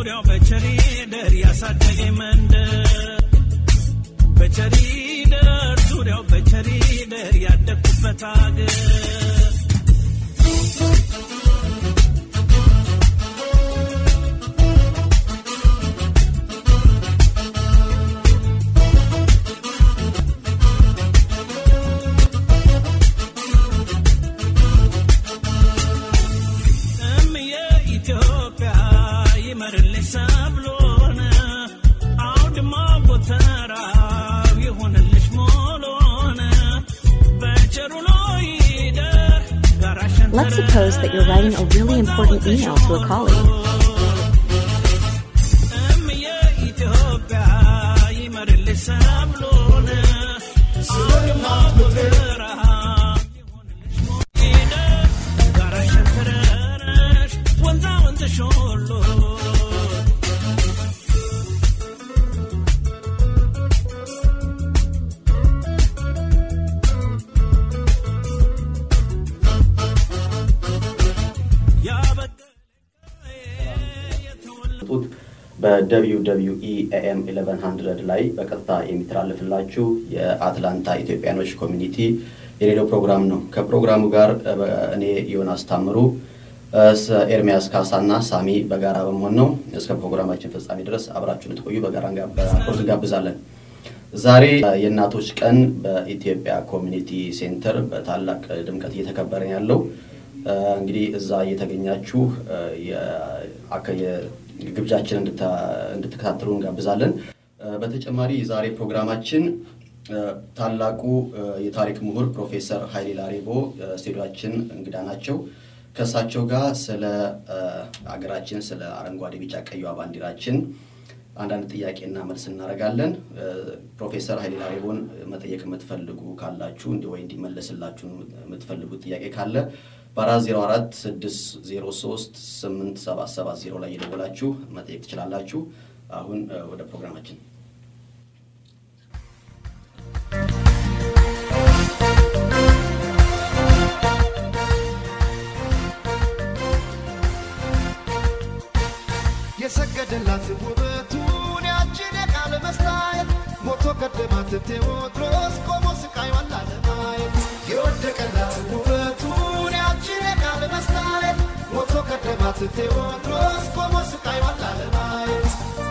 ዙሪያው በቸሪደር ያሳደገኝ መንደር በቸሪደር ዙሪያው በቸሪደር ያደግኩበት አገር እምዬ ኢትዮጵያ ይመርልሽ ሰብሎን አውድማ ጎተራው ይሁንልሽ ሞሎን በቸሩሎ ይደር ጋራሸን Let's suppose that you're writing a really important email to a colleague. እምዬ ኢትዮጵያ ይመርልሽ ሰብሎን አውድማ ጎተራው ይሁንልሽ ሞሎን ጋራሸን ተረረሽ ወንዛ ወንዝሽ ሁሉ ጡት በደብሊው ደብሊው ኢ ኤኤም 1100 ላይ በቀጥታ የሚተላለፍላችሁ የአትላንታ ኢትዮጵያኖች ኮሚኒቲ የሬዲዮ ፕሮግራም ነው። ከፕሮግራሙ ጋር እ፣ እኔ ዮናስ ታምሩ እ፣ ስ- ኤርሚያስ ካሳና ሳሚ በጋራ በመሆን ነው። እስከ ፕሮግራማችን ፍጻሜ ድረስ አብራችሁ ልትቆዩ በጋራ እንጋ- በአክብሮት እንጋብዛለን። ዛሬ እ፣ የእናቶች ቀን በኢትዮጵያ ኮሚኒቲ ሴንተር በታላቅ ድምቀት እየተከበረ ነው ያለው እ፣ እንግዲህ እዛ እየተገኛችሁ እ፣ የ- አከ- የ- ግብዣችን እንድታ- እንድትከታተሉ እንጋብዛለን። እ፣ በተጨማሪ የዛሬ ፕሮግራማችን እ፣ ታላቁ እ፣ የታሪክ ምሁር ፕሮፌሰር ኃይሌ ላሬቦ እ፣ ስቱዲዮአችን እንግዳ ናቸው። ከእሳቸው ጋር ስለ እ፣ አገራችን ስለ አረንጓዴ፣ ቢጫ፣ ቀይዋ ባንዲራችን አንዳንድ ጥያቄና መልስ እናደርጋለን። እ፣ ፕሮፌሰር ኃይሌ ላሬቦን መጠየቅ የምትፈልጉ ካላችሁ እንዲ ወይ እንዲመለስላችሁ የምትፈልጉት ጥያቄ ካለ በአራት ዜሮ አራት ስድስት ዜሮ ሶስት ስምንት ሰባት ሰባት ዜሮ ላይ የደወላችሁ መጠየቅ ትችላላችሁ። አሁን እ፣ ወደ ፕሮግራማችን የሰገደላት ውበቱን ያችን የቃለ መስታየት ሞቶ ቀደማት ቴዎድሮስ ቆሞ ስቃይዋን ላለማየት የወደቀላት ውበቱን ያችን የቃለ መስታየት ሞቶ ቀደማት ቴዎድሮስ ቆሞ ስቃይዋን ላለማየት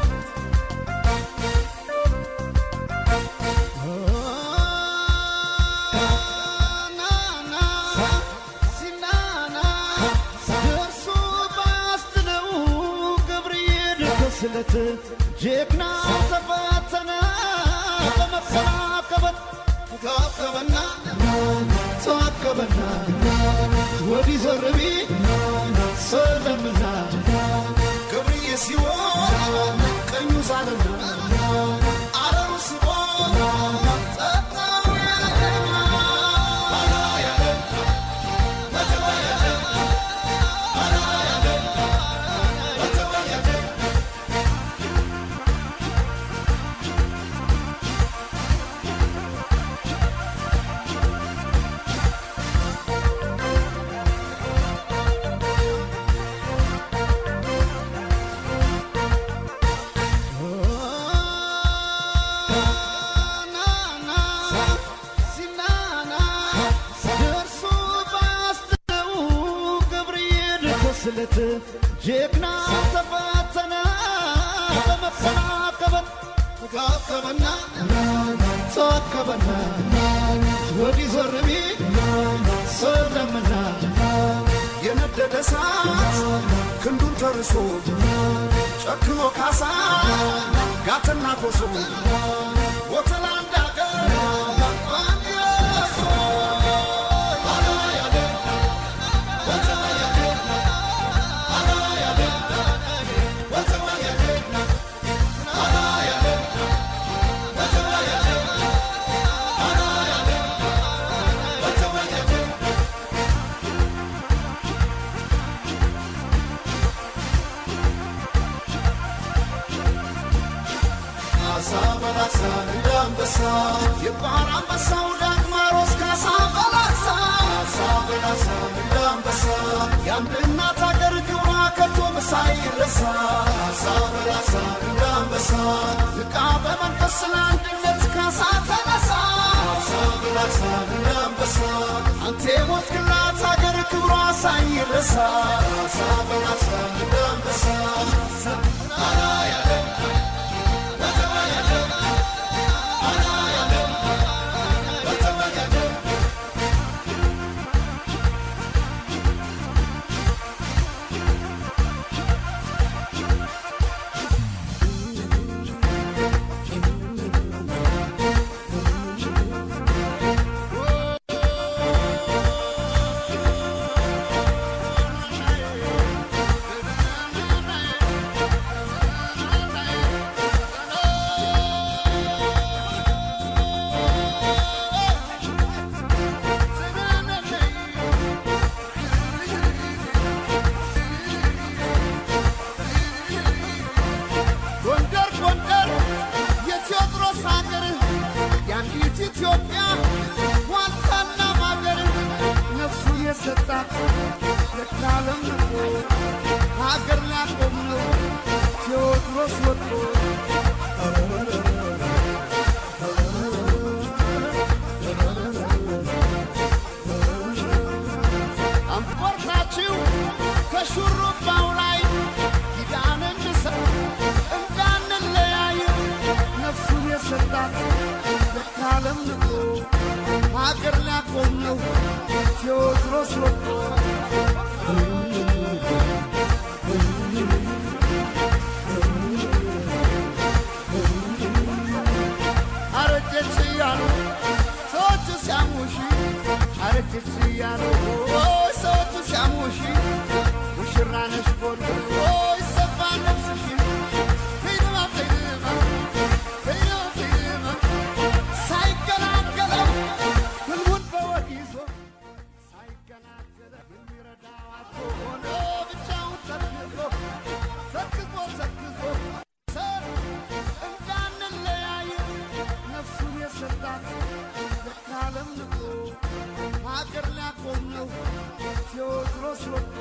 ስለት ጀግና ተፈተነ በመሰናከበት ተዋከበና ተዋከበና ወዲህ ዞር ቢል ሰለምና ገብርዬ ሲሆን ቀኙ ሳለና አረሩ ስቦ ጠጣው ስለት ጀግና ተፈተነ በመሰናከበት ተዋከበና ተዋከበና ወዲህ ዞር ቢል ሰለምና የነደደ እሳት ክንዱን ተርሶ ጨክኖ ካሳ ጋትና ኮሶ ወተላ እንዳገር ካሳ በላሳ እንደ አንበሳ የባህር አንበሳው ዳግማሮስ ካሳ በላሳ ካሳ በላሳ እንደ አንበሳ የአንድ እናት አገር ክብሯ ከቶ ሳይረሳ ካሳ አሳ በላሳ እንዳንበሳ ንቃ በመንፈስ ለአንድነት ካሳ ተነሳ አሳ በላሳ እንዳንበሳ አንተ የሞትክላት አገር ክብሯ ሳይረሳ አሳ በላሳ እንዳንበሳ አና ያለ በተማ ያለ አና ያለ በተማ ያለ ጎንደር ጎንደር የቴዎድሮስ ሀገር የአንዲት ኢትዮጵያ ዋልታና ማገር ነፍሱ የሰጣት ለካለም ንቆ ሀገር ሊያቆም ነው ቴዎድሮስ ወጥቶ አንቆርጣችሁ ከሹሩባው ላይ ኪዳን እንሰጥ እንዳንለያይ ነፍሱን የሰጣት ለካለም ንቆ ሀገር ሊያቆም ነው ቴዎድሮስ ወጥቶ አረጀች እያሉ ሰዎቹ ሲያሙሽ አረጀች እያሉ ኦይ ሰዎቹ ሲያሙሽ ሙሽራ ነሽ ጎልጎ ኦይ ሰፋ ነፍስሽ ፊልማ ፊልማ ፊልማ ፊልማ ሳይገላገለው ህልሙን በወግ ይዞ ሳይገላገለው የሚረዳው አጥቶ ሆኖ ብቻውን ተክዞ ተክዞ ተክዞ ሰር እንዳንለያይ ነፍሱን የሰጣት ለካለም ንቆ ሀገር ሊያቆም ነው ቴዎድሮስ ወጥቶ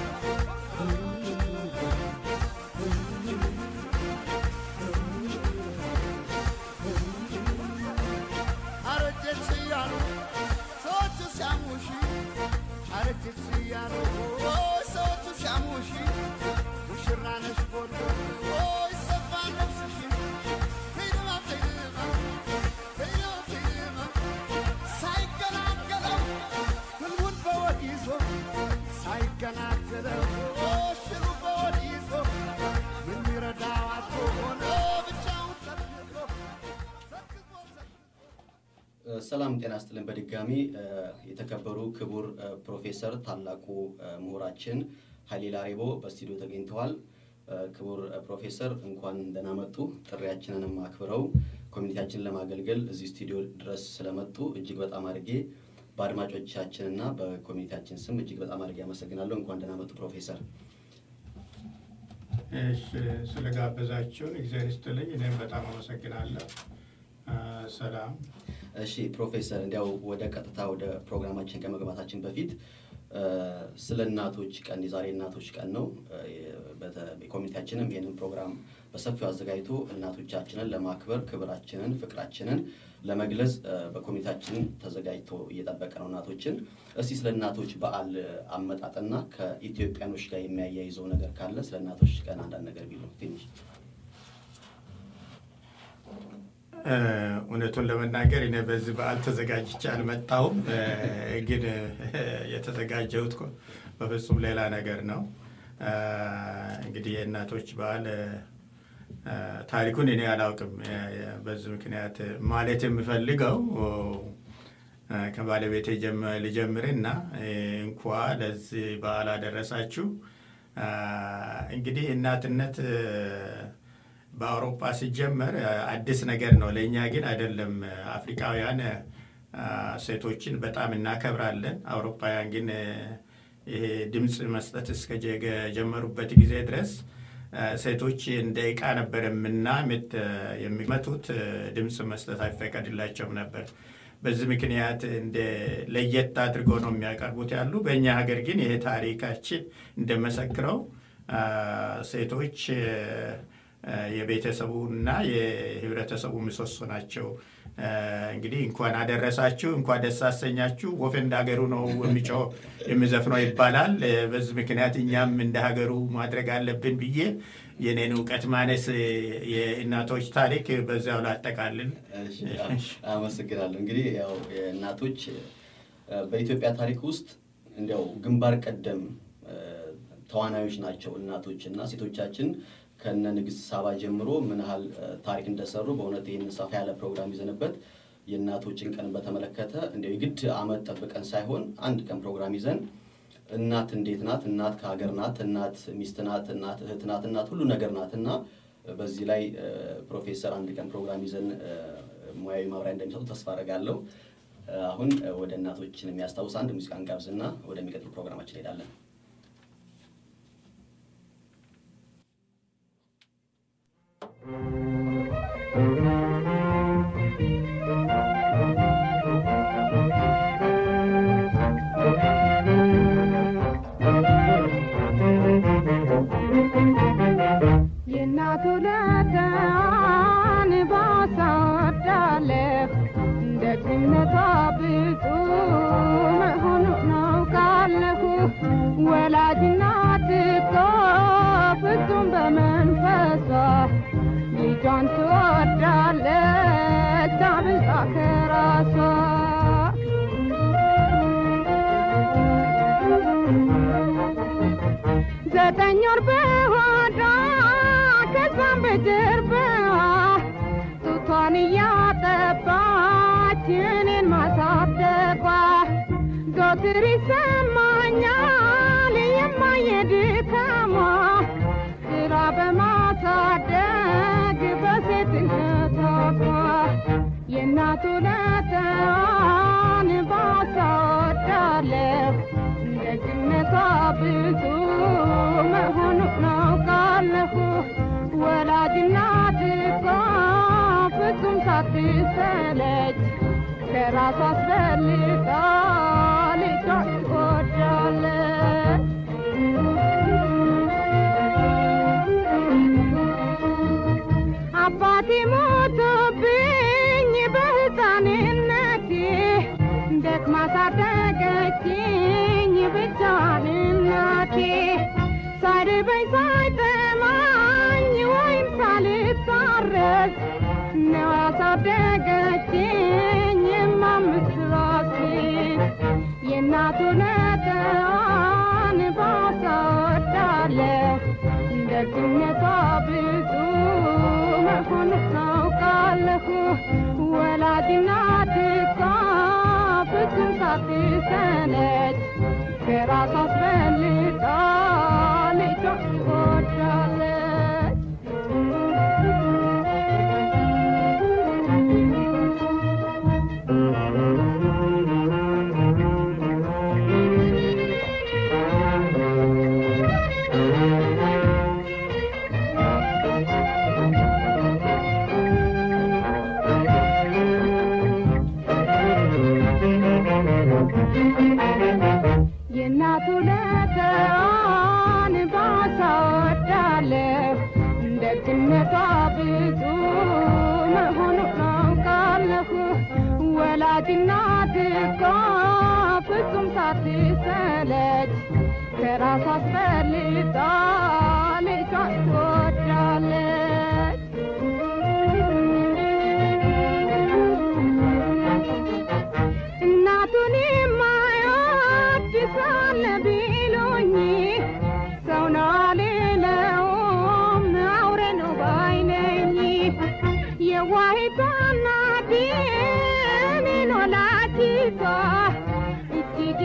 አረጀች እያሉ ሰዎቹ ሲያሙሽ አረጀች እያሉ ኦይ ሰዎቹ ሲያሙሽ ሙሽራ ነሽ ጎልጎ ኦይ ሰፋ ነፍስሽ ፊልማ ፊልማ ፊልማ ፊልማ ሳይገላገለው ህልሙን በወድ ይዞ ሳይገላገለው ሽሩ በወድ ይዞ የሚረዳው አጥቶ ሆኖ ብቻውን ተክዞ ተክዞ ተክዞ ሰላም ጤና ስጥልን። በድጋሚ እ፣ የተከበሩ ክቡር እ፣ ፕሮፌሰር ታላቁ እ፣ ምሁራችን ኃይሌ ላሬቦ በስቱዲዮ ተገኝተዋል። እ፣ ክቡር እ፣ ፕሮፌሰር እንኳን ደህና መጡ። ጥሪያችንንም አክብረው ኮሚኒቲያችንን ለማገልገል እዚህ ስቱዲዮ ድረስ ስለመጡ እጅግ በጣም አድርጌ በአድማጮቻችንና በኮሚኒቲያችን ስም እጅግ በጣም አድርጌ አመሰግናለሁ። እንኳን ደህና መጡ ፕሮፌሰር። እሺ ስለጋበዛችሁን እግዚአብሔር ይስጥልኝ። እኔም በጣም አመሰግናለሁ። አ፣ ሰላም እሺ ፕሮፌሰር፣ እንዲያው ወደ ቀጥታ ወደ ፕሮግራማችን ከመግባታችን በፊት እ፣ ስለ እናቶች ቀን የዛሬ እናቶች ቀን ነው። እ፣ በተ- ኮሚኒቲያችንም ይህንን ፕሮግራም በሰፊው አዘጋጅቶ እናቶቻችንን ለማክበር ክብራችንን፣ ፍቅራችንን ለመግለጽ እ፣ በኮሚኒቲያችን ተዘጋጅቶ እየጠበቀ ነው እናቶችን። እስቲ ስለ እናቶች በዓል አመጣጥና ከኢትዮጵያኖች ጋር የሚያያይዘው ነገር ካለ ስለ እናቶች ቀን አንዳንድ ነገር ቢሉ ትንሽ እ፣ እውነቱን ለመናገር እኔ በዚህ በዓል ተዘጋጅቼ አልመጣሁም። እ፣ ግን እ፣ የተዘጋጀሁት እኮ በፍጹም ሌላ ነገር ነው። እ፣ እንግዲህ የእናቶች በዓል እ፣ እ፣ ታሪኩን እኔ አላውቅም። እ፣ በዚህ ምክንያት ማለት የምፈልገው እ፣ ከባለቤቴ ጀም- ልጀምርና እ፣ እንኳ ለዚህ በዓል አደረሳችሁ። እ፣ እንግዲህ እናትነት እ፣ በአውሮፓ ሲጀመር እ፣ አዲስ ነገር ነው። ለእኛ ግን አይደለም። አፍሪካውያን እ፣ ሴቶችን በጣም እናከብራለን። አውሮፓውያን ግን እ፣ ይሄ ድምፅ መስጠት እስከ ጀገ- ጀመሩበት ጊዜ ድረስ እ፣ ሴቶች እንደ ዕቃ ነበር የምና ምት- የሚመቱት እ፣ ድምፅ መስጠት አይፈቀድላቸውም ነበር። በዚህ ምክንያት እንደ ለየት አድርገው ነው የሚያቀርቡት ያሉ። በእኛ ሀገር ግን ይሄ ታሪካችን እንደመሰክረው አ፣ ሴቶች እ፣ እ፣ የቤተሰቡና የህብረተሰቡ ምሰሶ ናቸው። እ፣ እንግዲህ እንኳን አደረሳችሁ፣ እንኳን ደስ አሰኛችሁ። ወፍ እንደ ሀገሩ ነው የሚጮህ የሚዘፍነው ይባላል። እ፣ በዚህ ምክንያት እኛም እንደ ሀገሩ ማድረግ አለብን ብዬ የኔን እውቀት ማነስ እ፣ የእናቶች ታሪክ በዚያው ላጠቃልል። እሺ፣ አመሰግናለሁ። እንግዲህ ያው እናቶች እ፣ በኢትዮጵያ ታሪክ ውስጥ እንዲያው ግንባር ቀደም እ፣ ተዋናዮች ናቸው እናቶች እና ሴቶቻችን ከነ ንግስት ሳባ ጀምሮ ምን ያህል እ፣ ታሪክ እንደሰሩ በእውነት ይህን ሰፋ ያለ ፕሮግራም ይዘንበት የእናቶችን ቀን በተመለከተ እንዲያው የግድ አመት ጠብቀን ሳይሆን አንድ ቀን ፕሮግራም ይዘን እናት እንዴት ናት? እናት ከሀገር ናት። እናት ሚስት ናት። እናት እህት ናት። እናት ሁሉ ነገር ናት እና በዚህ ላይ እ፣ ፕሮፌሰር አንድ ቀን ፕሮግራም ይዘን እ፣ ሙያዊ ማብራሪያ እንደሚሰጡ ተስፋ አደርጋለሁ። እ፣ አሁን እ፣ ወደ እናቶችን የሚያስታውስ አንድ ሙዚቃ እንጋብዝና ወደሚቀጥሉ ፕሮግራማችን እንሄዳለን። የእናቱ ለታን ባሳወዳለፍ ደግነቷ ብዙ መሆኑ ናውቃለሁ። ወላጅ እናት እኮ ፍጹም በመንፈሷ ልጇን ትወዳለች አብልጣ ከራሷ ዘጠኝ ወር በሆዷ ከዛም በጀርባዋ ጡቷን እያጠባች እኔን ማሳደጓ ዘወትር ይሰማኛል የማየ ድካሟ ስራ በማሳደግ በሴትነቷ የእናቱ ለተዋን ባሳወዳለሁ ደግነቷ ብዙ መሆኑ ናውቃለሁ። ወላጅ እናት እኮ ፍጹም ሳትሰለች ከራሷ አስበልጣ ልጇን ትወዳለች። አባቴ ሞቶብኝ በሕፃንነቴ ደክማ ሳደገችኝ ብቻዋን እናቴ ሳይርበኝ ሳይጠማኝ ወይም ሳልታረስ ነው ያሳደገችኝ የማምስት ራሴ የእናቱ ነጠዋን ባሳወዳለሁ ደግነቷ ብዙ መሆኑ ናውቃለሁ። ወላጅ እናት እኮ ፍጹም ሳትሰለች ከራሷ አስበልጣ ልጇን ትወዳለች። የእናቱ ለተዋን ባሳወዳለሁ ደግነቷ ብዙ መሆኑ ናውቃለሁ። ወላጅ እናት እኮ ፍጹም ሳትሰለች ከራሷ አስበልጣ ልጇን ትወዳለች። እናቱን የማይወድ ሳለ ቢሉኝ ሰው ነው አልለውም አውሬ ነው ባይ ነኝ። የዋሂቷ እናቴ እኔን ወላዲቷ እጅግ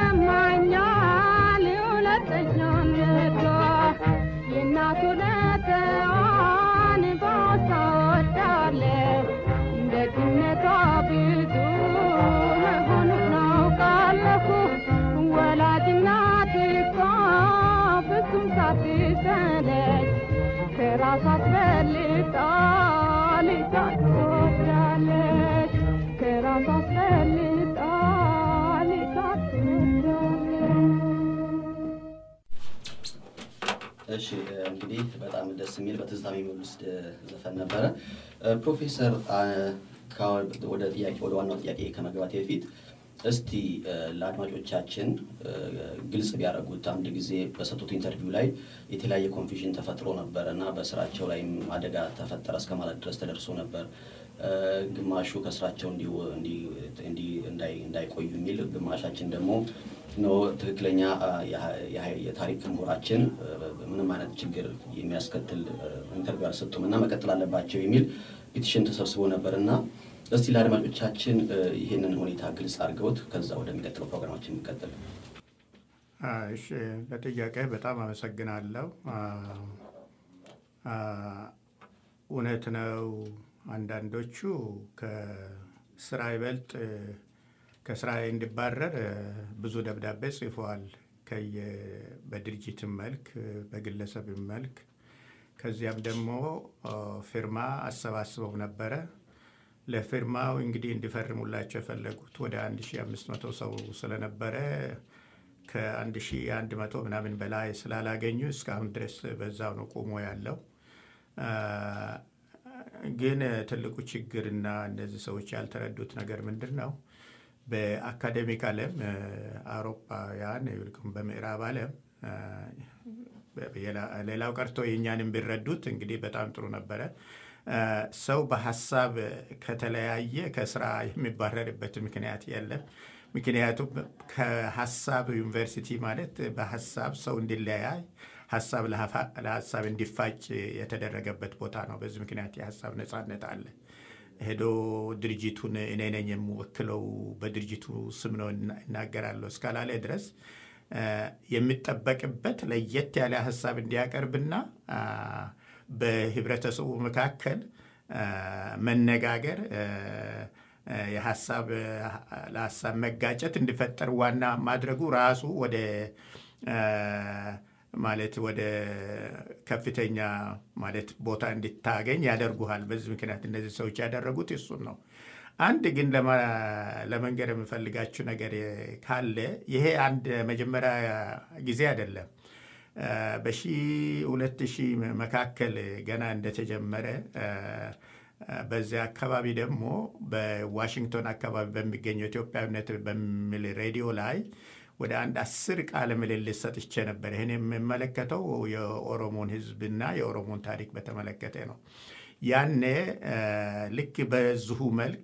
ይሰማኛል ሁለተኛነቷ የእናቱ ለተዋን ባሳወዳለሁ ደግነቷ ብዙ መሆኑን ናውቃለሁ። ወላጅ እናት እኮ ፍጹም ሳትሰለች ከራሷ አስበልጣ ልጇን ትወዳለች። ከራሷ አስበልጣ ልጇን ትወዳለች። እሺ እንግዲህ በጣም ደስ የሚል በትዝታ የሚወስድ ዘፈን ነበረ። ፕሮፌሰር ወደ ጥያቄ ወደ ዋናው ጥያቄ ከመግባት በፊት እስቲ ለአድማጮቻችን ግልጽ ቢያደርጉት አንድ ጊዜ በሰጡት ኢንተርቪው ላይ የተለያየ ኮንፊዥን ተፈጥሮ ነበር እና በስራቸው ላይም አደጋ ተፈጠረ እስከ ማለት ድረስ ተደርሶ ነበር። ግማሹ ከስራቸው እንዳይቆዩ የሚል ግማሻችን ደግሞ ነው ትክክለኛ የታሪክ ምሁራችን ምንም አይነት ችግር የሚያስከትል ኢንተርቪው አልሰጡም እና መቀጠል አለባቸው የሚል ፒቲሽን ተሰብስቦ ነበር እና እስቲ ለአድማጮቻችን ይህንን ሁኔታ ግልጽ አድርገውት ከዛ ወደሚቀጥለው ፕሮግራማችን የሚቀጥል እሺ ለጥያቄ በጣም አመሰግናለሁ። እውነት ነው። አንዳንዶቹ ከስራ ይበልጥ ከስራ እንዲባረር ብዙ ደብዳቤ ጽፈዋል። በድርጅትም መልክ በግለሰብም መልክ ከዚያም ደግሞ ፊርማ አሰባስበው ነበረ። ለፊርማው እንግዲህ እንዲፈርሙላቸው የፈለጉት ወደ 1500 ሰው ስለነበረ ከ1100 ምናምን በላይ ስላላገኙ እስካሁን ድረስ በዛው ነው ቆሞ ያለው። ግን ትልቁ ችግርና እነዚህ ሰዎች ያልተረዱት ነገር ምንድን ነው? በአካዴሚክ ዓለም አውሮፓውያን ይልቁም በምዕራብ ዓለም ሌላው ቀርቶ የእኛንም ቢረዱት እንግዲህ በጣም ጥሩ ነበረ። ሰው በሀሳብ ከተለያየ ከስራ የሚባረርበት ምክንያት የለም። ምክንያቱም ከሀሳብ ዩኒቨርሲቲ ማለት በሀሳብ ሰው እንዲለያይ ሀሳብ ለሀሳብ እንዲፋጭ የተደረገበት ቦታ ነው። በዚህ ምክንያት የሀሳብ ነጻነት አለ። ሄዶ ድርጅቱን እኔ ነኝ የምወክለው በድርጅቱ ስም ነው እናገራለሁ እስካላለ ድረስ የሚጠበቅበት ለየት ያለ ሀሳብ እንዲያቀርብና በህብረተሰቡ መካከል መነጋገር የሀሳብ ለሀሳብ መጋጨት እንዲፈጠር ዋና ማድረጉ ራሱ ወደ ማለት ወደ ከፍተኛ ማለት ቦታ እንድታገኝ ያደርጉሃል። በዚህ ምክንያት እነዚህ ሰዎች ያደረጉት እሱን ነው። አንድ ግን ለመንገር የምፈልጋችሁ ነገር ካለ ይሄ አንድ መጀመሪያ ጊዜ አይደለም። በሺ ሁለት ሺህ መካከል ገና እንደተጀመረ በዚያ አካባቢ ደግሞ በዋሽንግቶን አካባቢ በሚገኘው ኢትዮጵያዊነት በሚል ሬዲዮ ላይ ወደ አንድ አስር ቃለ ምልልስ ሰጥቼ ነበር። ይህን የሚመለከተው የኦሮሞን ሕዝብና የኦሮሞን ታሪክ በተመለከተ ነው። ያኔ ልክ በዚሁ መልክ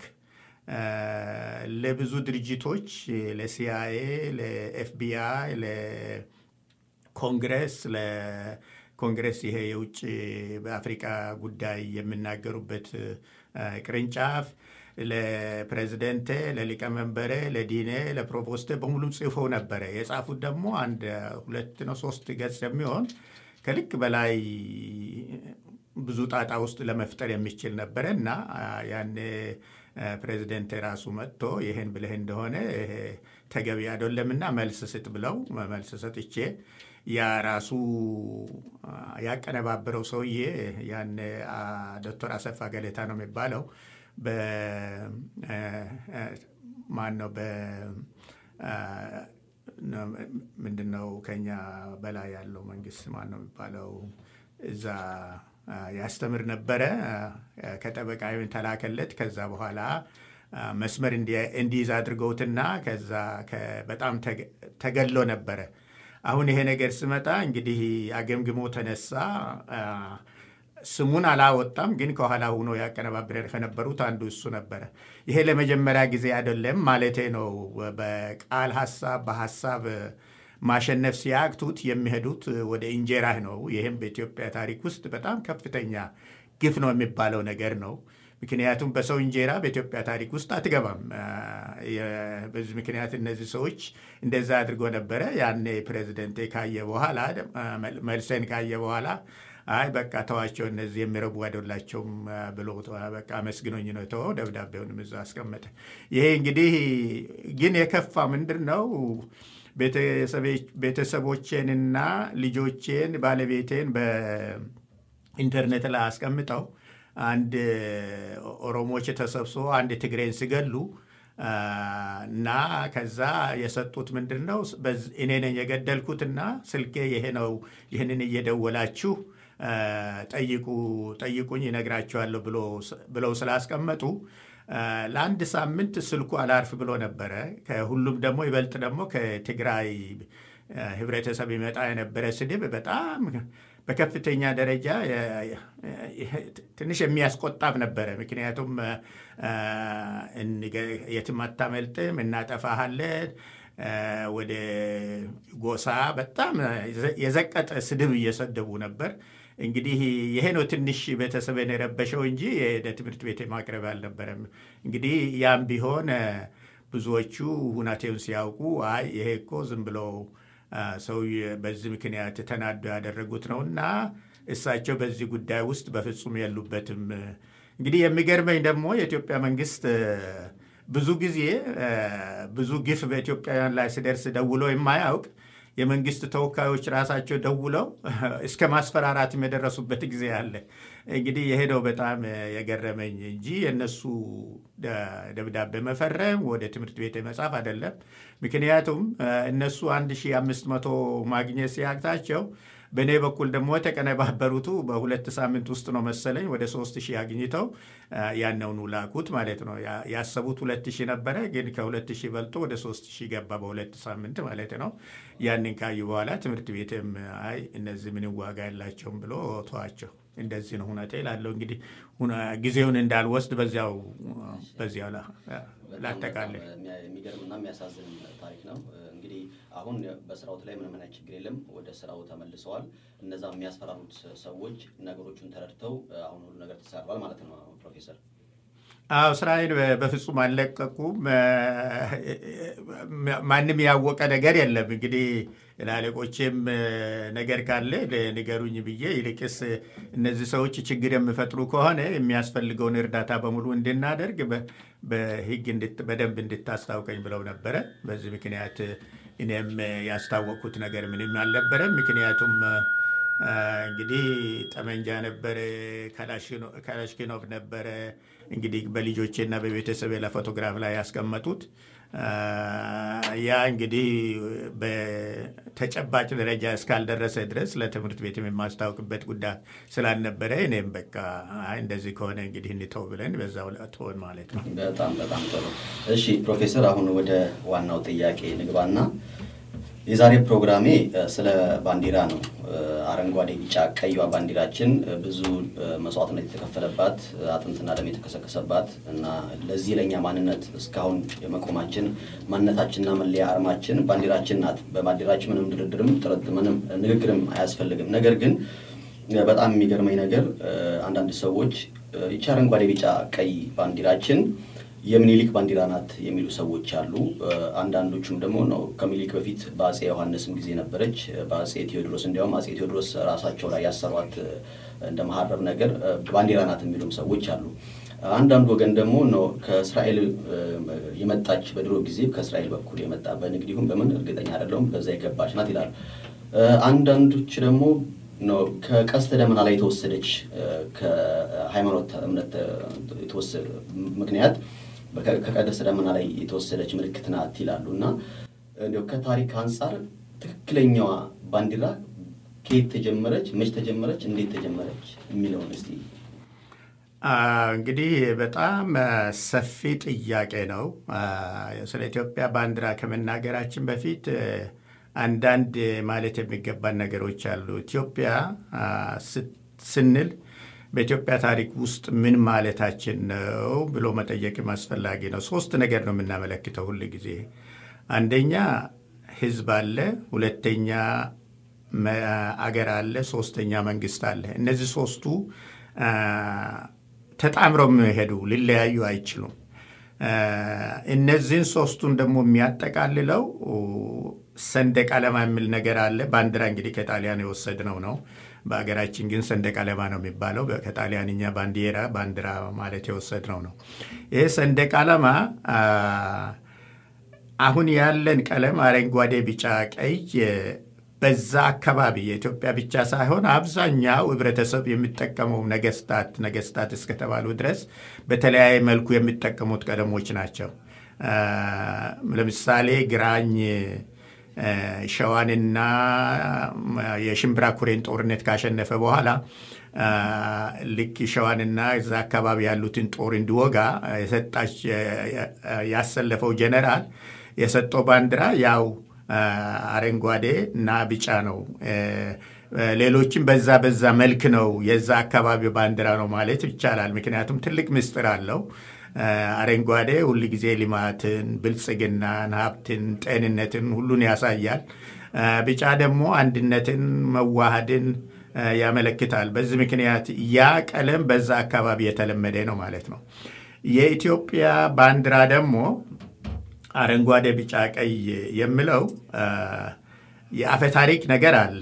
ለብዙ ድርጅቶች ለሲአይኤ፣ ለኤፍቢአይ፣ ለኮንግረስ ለኮንግረስ ይሄ የውጭ በአፍሪቃ ጉዳይ የሚናገሩበት ቅርንጫፍ ለፕሬዚደንቴ፣ ለሊቀመንበሬ፣ ለዲኔ፣ ለፕሮቮስቴ በሙሉ ጽፈው ነበረ። የጻፉት ደግሞ አንድ ሁለት ነው ሶስት ገጽ የሚሆን ከልክ በላይ ብዙ ጣጣ ውስጥ ለመፍጠር የሚችል ነበረ እና ያኔ ፕሬዚደንት ራሱ መጥቶ ይህን ብልህ እንደሆነ ተገቢ አይደለምና መልስ ስጥ ብለው መልስ ሰጥቼ ያ ራሱ ያቀነባበረው ሰውዬ ያን ዶክተር አሰፋ ገሌታ ነው የሚባለው ማን ነው ምንድን ነው ከኛ በላይ ያለው መንግስት ማን ነው የሚባለው እዛ ያስተምር ነበረ። ከጠበቃ ተላከለት። ከዛ በኋላ መስመር እንዲይዝ አድርገውትና ከዛ በጣም ተገሎ ነበረ። አሁን ይሄ ነገር ስመጣ እንግዲህ አገምግሞ ተነሳ። ስሙን አላወጣም፣ ግን ከኋላ ሆኖ ያቀነባብረ ከነበሩት አንዱ እሱ ነበረ። ይሄ ለመጀመሪያ ጊዜ አይደለም ማለቴ ነው። በቃል ሀሳብ በሀሳብ ማሸነፍ ሲያቅቱት የሚሄዱት ወደ እንጀራህ ነው። ይህም በኢትዮጵያ ታሪክ ውስጥ በጣም ከፍተኛ ግፍ ነው የሚባለው ነገር ነው። ምክንያቱም በሰው እንጀራ በኢትዮጵያ ታሪክ ውስጥ አትገባም። በዚህ ምክንያት እነዚህ ሰዎች እንደዛ አድርጎ ነበረ። ያኔ ፕሬዚደንቴ ካየ በኋላ መልሰን ካየ በኋላ አይ በቃ ተዋቸው፣ እነዚህ የሚረቡ አይደላቸውም ብሎ በቃ አመስግኖኝ ነው የተወው። ደብዳቤውንም እዛ አስቀመጠ። ይሄ እንግዲህ ግን የከፋ ምንድን ነው ቤተሰቦቼንና ልጆቼን ባለቤቴን በኢንተርኔት ላይ አስቀምጠው አንድ ኦሮሞዎች ተሰብስቦ አንድ ትግሬን ሲገሉ አ፣ እና ከዛ የሰጡት ምንድን ነው በዝ- እኔ ነኝ የገደልኩትና ስልኬ ይሄ ነው፣ ይህንን እየደወላችሁ አ፣ ጠይቁ ጠይቁኝ ይነግራችኋለሁ ብሎ ስ- ብለው ስላስቀመጡ አ፣ ለአንድ ሳምንት ስልኩ አላርፍ ብሎ ነበረ። ከሁሉም ደግሞ ይበልጥ ደግሞ ከትግራይ አ፣ ህብረተሰብ ይመጣ የነበረ ስድብ በጣም በከፍተኛ ደረጃ የ- የ- ትንሽ የሚያስቆጣም ነበረ። ምክንያቱም አ፣ እንገ- የትም አታመልጥም፣ እናጠፋሃለን፣ አ፣ ወደ ጎሳ በጣም የዘቀጠ ስድብ እየሰደቡ ነበር። እንግዲህ ይሄ ነው ትንሽ ቤተሰብን የረበሸው እንጂ ወደ ትምህርት ቤት ማቅረብ አልነበረም። እንግዲህ ያም ቢሆን አ፣ ብዙዎቹ ሁናቴውን ሲያውቁ አይ ይሄ እኮ ዝም ብሎ አ፣ ሰው በዚህ ምክንያት ተናዶ ያደረጉት ነው እና እሳቸው በዚህ ጉዳይ ውስጥ በፍጹም የሉበትም። እንግዲህ የሚገርመኝ ደግሞ የኢትዮጵያ መንግስት አ፣ ብዙ ጊዜ አ፣ ብዙ ግፍ በኢትዮጵያውያን ላይ ሲደርስ ደውሎ የማያውቅ የመንግስት ተወካዮች ራሳቸው ደውለው እስከ ማስፈራራትም የደረሱበት ጊዜ አለ። እንግዲህ የሄደው በጣም የገረመኝ እንጂ የእነሱ ደ- ደብዳቤ መፈረም ወደ ትምህርት ቤት መጻፍ አይደለም። ምክንያቱም አ፣ እነሱ 1500 ማግኘት ሲያቅታቸው በእኔ በኩል ደግሞ የተቀነባበሩቱ በሁለት ሳምንት ውስጥ ነው መሰለኝ ወደ ሶስት ሺህ አግኝተው አ፣ ያነውኑ ላኩት ማለት ነው። ያ- ያሰቡት ሁለት ሺህ ነበረ፣ ግን ከሁለት ሺህ በልጦ ወደ ሶስት ሺህ ገባ በሁለት ሳምንት ማለት ነው። ያንን ካዩ በኋላ ትምህርት ቤትም አይ እነዚህ ምንም ዋጋ የላቸውም ብሎ ተዋቸው። እንደዚህ ነው ሁነቴ ላለው እንግዲህ ሁነ- ጊዜውን እንዳልወስድ በዚያው በዚያው ላ- ላጠቃልል። በጣም የሚያ- የሚገርምና የሚያሳዝን ታሪክ ነው። እንግዲህ አሁን በስራውት ላይ ምንም አይነት ችግር የለም። ወደ ስራው ተመልሰዋል። እነዛ የሚያስፈራሩት ሰዎች ነገሮቹን ተረድተው አሁን ሁሉ ነገር ተሰራል ማለት ነው። ፕሮፌሰር አዎ ስራዬን በ- በፍጹም አልለቀቁም። ማንም ያወቀ ነገር የለም። እንግዲህ ለአለቆቼም ነገር ካለ ንገሩኝ ብዬ ይልቅስ እነዚህ ሰዎች ችግር የሚፈጥሩ ከሆነ የሚያስፈልገውን እርዳታ በሙሉ እንድናደርግ በ- በሕግ እንድት- በደንብ እንድታስታውቀኝ ብለው ነበረ። በዚህ ምክንያት እኔም ያስታወቅኩት ነገር ምንም አልነበረም። ምክንያቱም አ፣ እንግዲህ ጠመንጃ ነበረ፣ ካላሽኖ- ካላሽኪኖቭ ነበረ። እንግዲህ በልጆቼና በቤተሰቤ ለፎቶግራፍ ላይ ያስቀመጡት አ፣ ያ እንግዲህ በተጨባጭ ደረጃ እስካልደረሰ ድረስ ለትምህርት ቤት የማስታወቅበት ጉዳይ ስላልነበረ እኔም በቃ አይ እንደዚህ ከሆነ እንግዲህ እንተው ብለን በዛው ትሆን ማለት ነው። በጣም በጣም ጥሩ። እሺ ፕሮፌሰር፣ አሁን ወደ ዋናው ጥያቄ ንግባና የዛሬ ፕሮግራሜ እ፣ ስለ ባንዲራ ነው። እ፣ አረንጓዴ፣ ቢጫ፣ ቀይዋ ባንዲራችን እ፣ ብዙ እ፣ መስዋዕትነት የተከፈለባት እ፣ አጥንትና ደም የተከሰከሰባት እና ለዚህ ለእኛ ማንነት እስካሁን የመቆማችን ማንነታችንና መለያ አርማችን ባንዲራችን ናት። በባንዲራችን ምንም ድርድርም ጥረት ምንም ንግግርም አያስፈልግም። ነገር ግን እ፣ በጣም የሚገርመኝ ነገር እ፣ አንዳንድ ሰዎች እ፣ ይቺ አረንጓዴ፣ ቢጫ፣ ቀይ ባንዲራችን የምኒልክ ባንዲራ ናት የሚሉ ሰዎች አሉ። እ፣ አንዳንዶቹም ደግሞ ነው ከምኒልክ በፊት በአጼ ዮሐንስም ጊዜ ነበረች። እ፣ በአጼ ቴዎድሮስ እንዲያውም አጼ ቴዎድሮስ ራሳቸው ላይ ያሰሯት እ፣ እንደ መሀረብ ነገር እ፣ ባንዲራ ናት የሚሉም ሰዎች አሉ። አንዳንድ ወገን ደግሞ ነው ከእስራኤል እ፣ የመጣች በድሮ ጊዜ ከእስራኤል በኩል የመጣ በንግድ ይሁን በምን እርግጠኛ አይደለሁም በዛ የገባች ናት ይላሉ። እ፣ አንዳንዶች ደግሞ ነው ከቀስተ ደመና ላይ የተወሰደች እ፣ ከሃይማኖት እምነት እ፣ የተወሰደ ምክንያት በከ- ከቀስተ ደመና ላይ የተወሰደች ምልክት ናት ይላሉ እና እንዲያው ከታሪክ አንጻር ትክክለኛዋ ባንዲራ ከየት ተጀመረች፣ መች ተጀመረች፣ እንዴት ተጀመረች የሚለውን እስቲ አ፣ እንግዲህ በጣም አ፣ ሰፊ ጥያቄ ነው። አ፣ ስለ ኢትዮጵያ ባንዲራ ከመናገራችን በፊት አ፣ አንዳንድ ማለት የሚገባን ነገሮች አሉ። ኢትዮጵያ አ፣ ስ- ስንል በኢትዮጵያ ታሪክ ውስጥ ምን ማለታችን ነው ብሎ መጠየቅም አስፈላጊ ነው። ሶስት ነገር ነው የምናመለክተው ሁል ጊዜ። አንደኛ ሕዝብ አለ፣ ሁለተኛ መ- አገር አለ፣ ሶስተኛ መንግስት አለ። እነዚህ ሶስቱ አ፣ ተጣምረው የሚሄዱ ሊለያዩ አይችሉም። አ፣ እነዚህን ሶስቱን ደግሞ የሚያጠቃልለው ሰንደቅ ዓላማ የሚል ነገር አለ። ባንዲራ እንግዲህ ከጣሊያን የወሰድነው ነው። በሀገራችን ግን ሰንደቅ ዓላማ ነው የሚባለው። በ- ከጣሊያንኛ ባንዲራ ባንዲራ ማለት የወሰድነው ነው። ይህ ሰንደቅ ዓላማ አ፣ አሁን ያለን ቀለም አረንጓዴ፣ ቢጫ፣ ቀይ በዛ አካባቢ የኢትዮጵያ ብቻ ሳይሆን አብዛኛው ህብረተሰብ የሚጠቀመው ነገስታት ነገስታት እስከተባሉ ድረስ በተለያየ መልኩ የሚጠቀሙት ቀለሞች ናቸው። ለምሳሌ ግራኝ ሸዋንና የሽምብራ ኩሬን ጦርነት ካሸነፈ በኋላ ልክ ሸዋንና እዛ አካባቢ ያሉትን ጦር እንዲወጋ የሰጣች ያሰለፈው ጀነራል የሰጠው ባንዲራ ያው አረንጓዴ እና ቢጫ ነው። ሌሎችም በዛ በዛ መልክ ነው የዛ አካባቢ ባንዲራ ነው ማለት ይቻላል። ምክንያቱም ትልቅ ምስጢር አለው። አረንጓዴ ሁል ጊዜ ልማትን፣ ብልጽግናን፣ ሀብትን፣ ጤንነትን ሁሉን ያሳያል። ቢጫ ደግሞ አንድነትን፣ መዋሃድን ያመለክታል። በዚህ ምክንያት ያ ቀለም በዛ አካባቢ የተለመደ ነው ማለት ነው። የኢትዮጵያ ባንዲራ ደግሞ አረንጓዴ፣ ቢጫ፣ ቀይ የሚለው የአፈ ታሪክ ነገር አለ።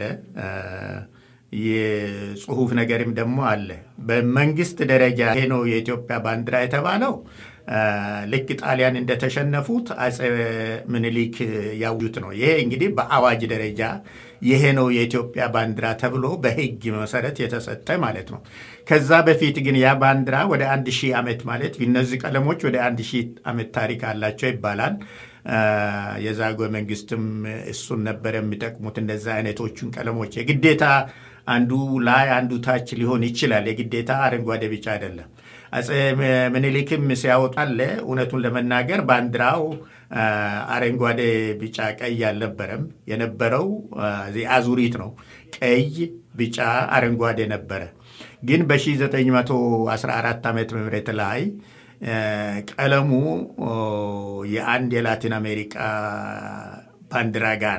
የጽሁፍ ነገርም ደግሞ አለ። በመንግስት ደረጃ ይሄ ነው የኢትዮጵያ ባንዲራ የተባለው ልክ ጣሊያን እንደተሸነፉት አጼ ምኒልክ ያውጁት ነው። ይሄ እንግዲህ በአዋጅ ደረጃ ይሄ ነው የኢትዮጵያ ባንዲራ ተብሎ በሕግ መሰረት የተሰጠ ማለት ነው። ከዛ በፊት ግን ያ ባንዲራ ወደ አንድ ሺህ ዓመት ማለት እነዚህ ቀለሞች ወደ አንድ ሺህ ዓመት ታሪክ አላቸው ይባላል። የዛጉዌ መንግስትም እሱን ነበር የሚጠቅሙት። እንደዛ አይነቶቹን ቀለሞች የግዴታ አንዱ ላይ አንዱ ታች ሊሆን ይችላል። የግዴታ አረንጓዴ ቢጫ አይደለም። አጼ ምኒልክም ሲያወጣለ እውነቱን ለመናገር ባንዲራው አረንጓዴ ቢጫ ቀይ አልነበረም። የነበረው አዙሪት ነው። ቀይ፣ ቢጫ፣ አረንጓዴ ነበረ። ግን በ1914 ዓመተ ምህረት ላይ ቀለሙ የአንድ የላቲን አሜሪካ ባንዲራ ጋራ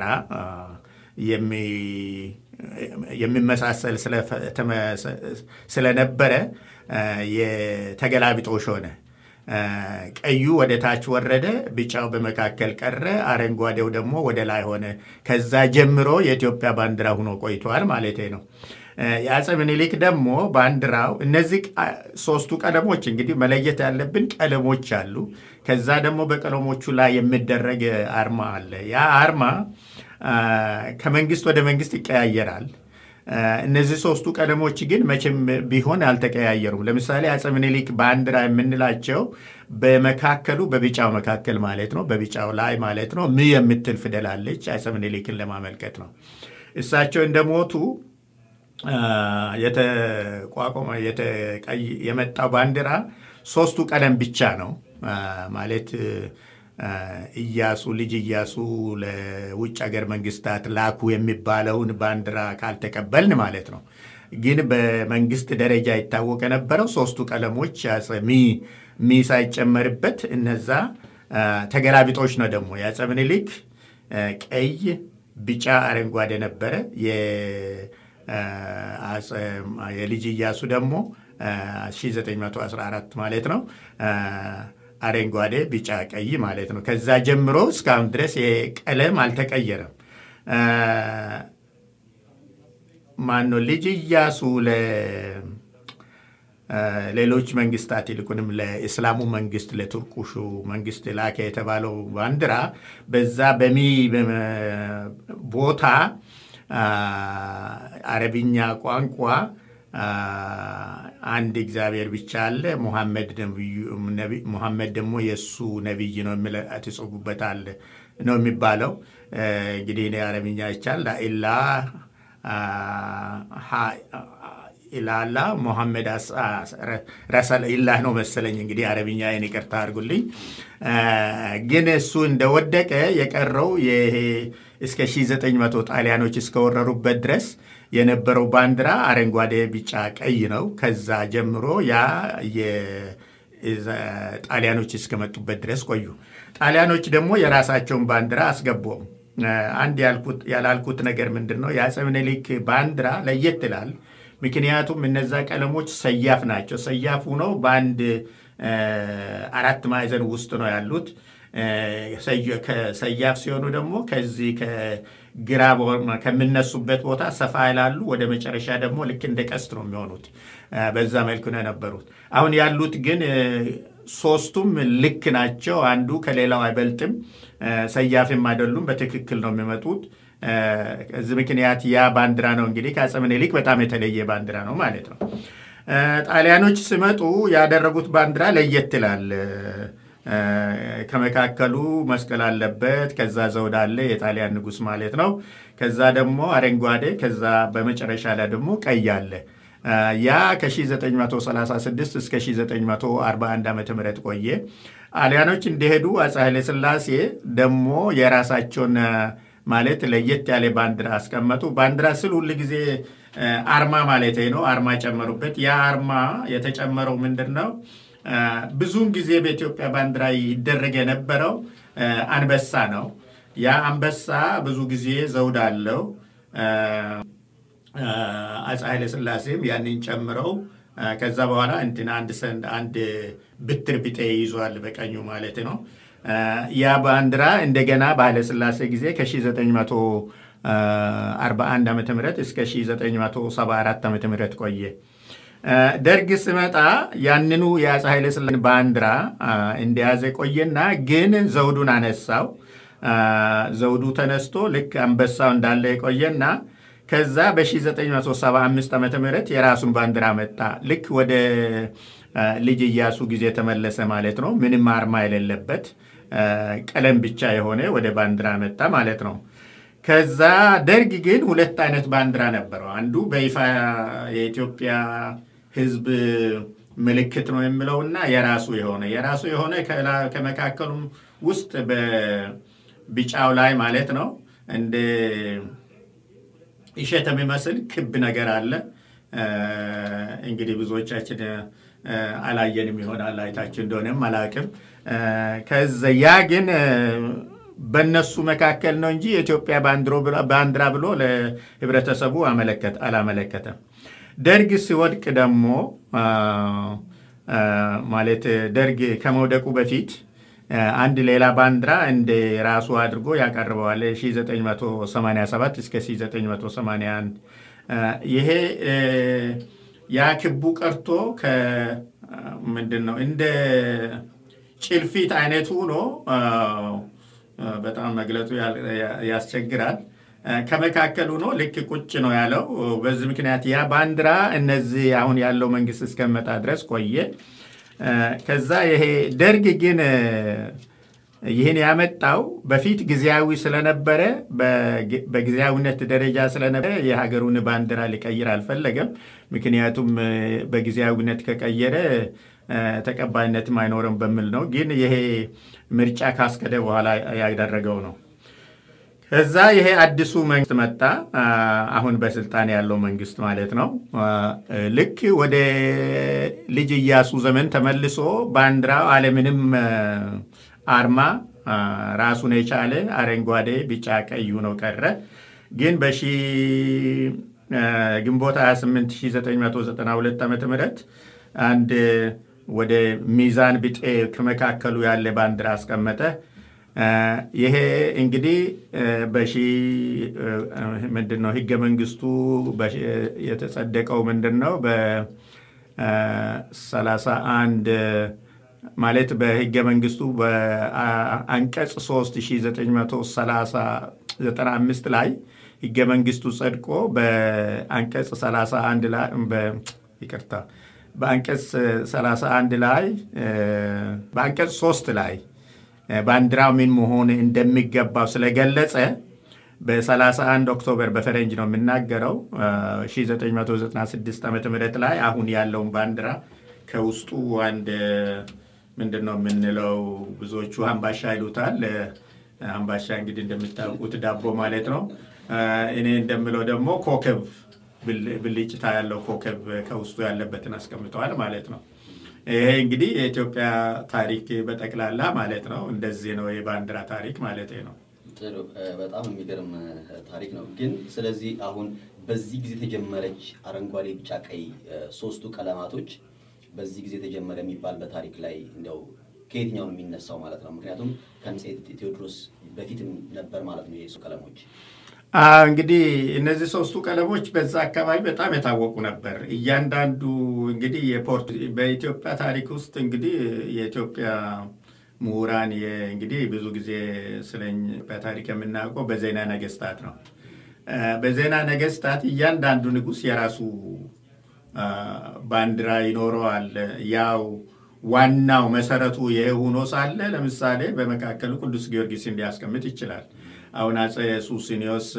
የሚመሳሰል ስለነበረ የተገላቢጦሽ ሆነ። ቀዩ ወደ ታች ወረደ፣ ቢጫው በመካከል ቀረ፣ አረንጓዴው ደግሞ ወደ ላይ ሆነ። ከዛ ጀምሮ የኢትዮጵያ ባንዲራ ሆኖ ቆይቷል ማለት ነው። የአፄ ምኒልክ ደግሞ ባንዲራው እነዚህ ሶስቱ ቀለሞች እንግዲህ መለየት ያለብን ቀለሞች አሉ። ከዛ ደግሞ በቀለሞቹ ላይ የሚደረግ አርማ አለ። ያ አርማ ከመንግስት ወደ መንግስት ይቀያየራል። እነዚህ ሶስቱ ቀለሞች ግን መቼም ቢሆን አልተቀያየሩም። ለምሳሌ አፄ ምኒልክ ባንዲራ የምንላቸው በመካከሉ በቢጫው መካከል ማለት ነው፣ በቢጫው ላይ ማለት ነው ም የምትል ፊደል አለች። አፄ ምኒልክን ለማመልከት ነው። እሳቸው እንደሞቱ የተቋቋመ የመጣው ባንዲራ ሶስቱ ቀለም ብቻ ነው ማለት እያሱ ልጅ እያሱ ለውጭ ሀገር መንግስታት ላኩ የሚባለውን ባንዲራ ካልተቀበልን ማለት ነው። ግን በመንግስት ደረጃ ይታወቅ የነበረው ሶስቱ ቀለሞች ሚ ሚ ሳይጨመርበት እነዛ ተገላቢጦች ነው። ደግሞ የአፄ ምኒልክ ቀይ፣ ቢጫ፣ አረንጓዴ ነበረ። የልጅ እያሱ ደግሞ 1914 ማለት ነው አረንጓዴ፣ ቢጫ፣ ቀይ ማለት ነው። ከዛ ጀምሮ እስካሁን ድረስ ቀለም አልተቀየረም። ማነው ልጅ እያሱ ሌሎች መንግስታት ይልቁንም ለእስላሙ መንግስት ለቱርኩሹ መንግስት ላከ የተባለው ባንዲራ በዛ በሚ ቦታ አረብኛ ቋንቋ አንድ እግዚአብሔር ብቻ አለ፣ ሙሐመድ ደግሞ የእሱ ነቢይ ነው ትጽፉበታል ነው የሚባለው። እንግዲህ እኔ አረብኛ ይቻል ላኢላ ኢላላ ሙሐመድ ረሰል ኢላህ ነው መሰለኝ። እንግዲህ አረብኛ ይህን ይቅርታ አድርጉልኝ። ግን እሱ እንደወደቀ የቀረው ይሄ እስከ 1900 ጣሊያኖች እስከወረሩበት ድረስ የነበረው ባንዲራ አረንጓዴ፣ ቢጫ፣ ቀይ ነው። ከዛ ጀምሮ ያ ጣሊያኖች እስከመጡበት ድረስ ቆዩ። ጣሊያኖች ደግሞ የራሳቸውን ባንዲራ አስገቡም። አንድ ያላልኩት ነገር ምንድን ነው? የአፄ ምኒልክ ባንዲራ ለየት ይላል። ምክንያቱም እነዛ ቀለሞች ሰያፍ ናቸው። ሰያፍ ሆነው በአንድ አራት ማዕዘን ውስጥ ነው ያሉት። ሰያፍ ሲሆኑ ደግሞ ከዚህ ከግራ ከሚነሱበት ቦታ ሰፋ ይላሉ። ወደ መጨረሻ ደግሞ ልክ እንደ ቀስት ነው የሚሆኑት። በዛ መልኩ ነው የነበሩት። አሁን ያሉት ግን ሶስቱም ልክ ናቸው። አንዱ ከሌላው አይበልጥም። ሰያፍም አይደሉም። በትክክል ነው የሚመጡት። ከዚህ ምክንያት ያ ባንዲራ ነው እንግዲህ ከአፄ ምኒልክ በጣም የተለየ ባንዲራ ነው ማለት ነው። ጣሊያኖች ሲመጡ ያደረጉት ባንዲራ ለየት ይላል። ከመካከሉ መስቀል አለበት። ከዛ ዘውድ አለ፣ የጣሊያን ንጉሥ ማለት ነው። ከዛ ደግሞ አረንጓዴ፣ ከዛ በመጨረሻ ላይ ደግሞ ቀይ አለ። ያ ከ1936 እስከ 1941 ዓ ም ቆየ። ጣሊያኖች እንደሄዱ አፄ ኃይለሥላሴ ደግሞ የራሳቸውን ማለት ለየት ያለ ባንዲራ አስቀመጡ። ባንዲራ ስል ሁል ጊዜ አርማ ማለት ነው። አርማ ጨመሩበት። ያ አርማ የተጨመረው ምንድን ነው? ብዙውን ጊዜ በኢትዮጵያ ባንዲራ ይደረግ የነበረው አንበሳ ነው። ያ አንበሳ ብዙ ጊዜ ዘውድ አለው። አፄ ኃይለሥላሴም ያንን ጨምረው ከዛ በኋላ እንትን አንድ ሰንድ አንድ ብትር ቢጤ ይዟል በቀኙ ማለት ነው። ያ ባንዲራ እንደገና በኃይለሥላሴ ጊዜ ከ1941 ዓ ም እስከ 1974 ዓ ም ቆየ። ደርግ ስመጣ ያንኑ የአፄ ኃይለሥላሴ ባንዲራ እንደያዘ ቆየና ግን ዘውዱን አነሳው። ዘውዱ ተነስቶ ልክ አንበሳው እንዳለ የቆየና ከዛ በ1975 ዓ ም የራሱን ባንዲራ መጣ። ልክ ወደ ልጅ እያሱ ጊዜ ተመለሰ ማለት ነው። ምንም አርማ የሌለበት ቀለም ብቻ የሆነ ወደ ባንዲራ መጣ ማለት ነው። ከዛ ደርግ ግን ሁለት አይነት ባንዲራ ነበረው። አንዱ በይፋ የኢትዮጵያ ሕዝብ ምልክት ነው የሚለውና የራሱ የሆነ የራሱ የሆነ ከመካከሉ ውስጥ በቢጫው ላይ ማለት ነው እንደ እሸት የሚመስል ክብ ነገር አለ። እንግዲህ ብዙዎቻችን አላየንም ይሆናል አይታችን እንደሆነም አላውቅም። ከዛ ያ ግን በእነሱ መካከል ነው እንጂ የኢትዮጵያ ባንዲራ ብሎ ለህብረተሰቡ አላመለከተም። ደርግ ሲወድቅ ደግሞ ማለት ደርግ ከመውደቁ በፊት አንድ ሌላ ባንዲራ እንደ ራሱ አድርጎ ያቀርበዋል 1987 እስከ 1981 ይሄ ያ ክቡ ቀርቶ ምንድን ነው እንደ ጭልፊት አይነት ሆኖ በጣም መግለጹ ያስቸግራል። ከመካከል ሆኖ ልክ ቁጭ ነው ያለው። በዚህ ምክንያት ያ ባንዲራ እነዚህ አሁን ያለው መንግስት እስከመጣ ድረስ ቆየ። ከዛ ይሄ ደርግ ግን ይህን ያመጣው በፊት ጊዜያዊ ስለነበረ በጊዜያዊነት ደረጃ ስለነበረ የሀገሩን ባንዲራ ሊቀይር አልፈለገም። ምክንያቱም በጊዜያዊነት ከቀየረ ተቀባይነትም አይኖርም በሚል ነው። ግን ይሄ ምርጫ ካስከደ በኋላ ያደረገው ነው። ከዛ ይሄ አዲሱ መንግስት መጣ። አሁን በስልጣን ያለው መንግስት ማለት ነው። ልክ ወደ ልጅ እያሱ ዘመን ተመልሶ ባንዲራው አለምንም አርማ ራሱን የቻለ አረንጓዴ፣ ቢጫ፣ ቀዩ ነው ቀረ። ግን በሺ ግንቦት 28 1992 ዓ ም አንድ ወደ ሚዛን ቢጤ ከመካከሉ ያለ ባንዲራ አስቀመጠ። ይሄ እንግዲህ በሺ ምንድን ነው ህገ መንግስቱ የተጸደቀው ምንድን ነው በሰላሳ አንድ ማለት በህገ መንግስቱ በአንቀጽ 3995 ላይ ህገ መንግስቱ ጸድቆ በአንቀጽ 31 ላይ ይቅርታ በአንቀጽ 31 ላይ በአንቀጽ 3 ላይ ባንዲራው ምን መሆን እንደሚገባው ስለገለጸ በ31 ኦክቶበር በፈረንጅ ነው የምናገረው 1996 ዓ ም ላይ አሁን ያለውን ባንዲራ ከውስጡ አንድ ምንድን ነው የምንለው ብዙዎቹ አምባሻ ይሉታል። አምባሻ እንግዲህ እንደምታውቁት ዳቦ ማለት ነው። እኔ እንደምለው ደግሞ ኮከብ ብልጭታ ያለው ኮከብ ከውስጡ ያለበትን አስቀምጠዋል ማለት ነው። ይሄ እንግዲህ የኢትዮጵያ ታሪክ በጠቅላላ ማለት ነው። እንደዚህ ነው የባንዲራ ታሪክ ማለት ነው። ጥሩ፣ በጣም የሚገርም ታሪክ ነው። ግን ስለዚህ አሁን በዚህ ጊዜ ተጀመረች አረንጓዴ፣ ቢጫ፣ ቀይ ሶስቱ ቀለማቶች በዚህ ጊዜ ተጀመረ የሚባል በታሪክ ላይ እንደው ከየትኛው ነው የሚነሳው ማለት ነው? ምክንያቱም ከአፄ ቴዎድሮስ በፊትም ነበር ማለት ነው የሱ ቀለሞች እንግዲህ እነዚህ ሶስቱ ቀለሞች በዛ አካባቢ በጣም የታወቁ ነበር። እያንዳንዱ እንግዲህ የፖርት በኢትዮጵያ ታሪክ ውስጥ እንግዲህ የኢትዮጵያ ምሁራን እንግዲህ ብዙ ጊዜ ስለኝ በታሪክ የምናውቀው በዜና ነገስታት ነው። በዜና ነገስታት እያንዳንዱ ንጉሥ የራሱ ባንዲራ ይኖረዋል። ያው ዋናው መሰረቱ ይሄ ሆኖ ሳለ ለምሳሌ በመካከሉ ቅዱስ ጊዮርጊስን ሊያስቀምጥ ይችላል። አሁን አጼ ሱስንዮስ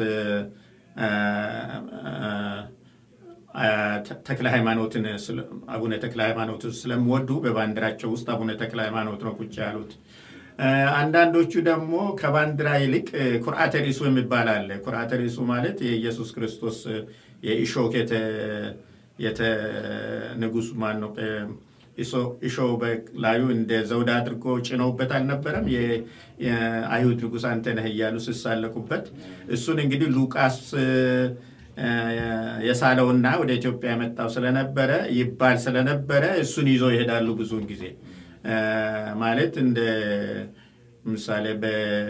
ተክለ ሃይማኖትን አቡነ ተክለ ሃይማኖትን ስለሚወዱ በባንዲራቸው ውስጥ አቡነ ተክለ ሃይማኖት ነው ቁጭ ያሉት። አንዳንዶቹ ደግሞ ከባንዲራ ይልቅ ኩርዓተ ሪሱ የሚባል አለ። ኩርዓተ ሪሱ ማለት የኢየሱስ ክርስቶስ የኢሾክ የተ ንጉሱ ማን ነው ኢሾ በላዩ እንደ ዘውድ አድርጎ ጭነውበት አልነበረም? የአይሁድ ንጉሥ አንተ ነህ እያሉ ሲሳለቁበት እሱን እንግዲህ ሉቃስ የሳለውና ወደ ኢትዮጵያ የመጣው ስለነበረ ይባል ስለነበረ እሱን ይዞ ይሄዳሉ ብዙውን ጊዜ ማለት እንደ ምሳሌ በ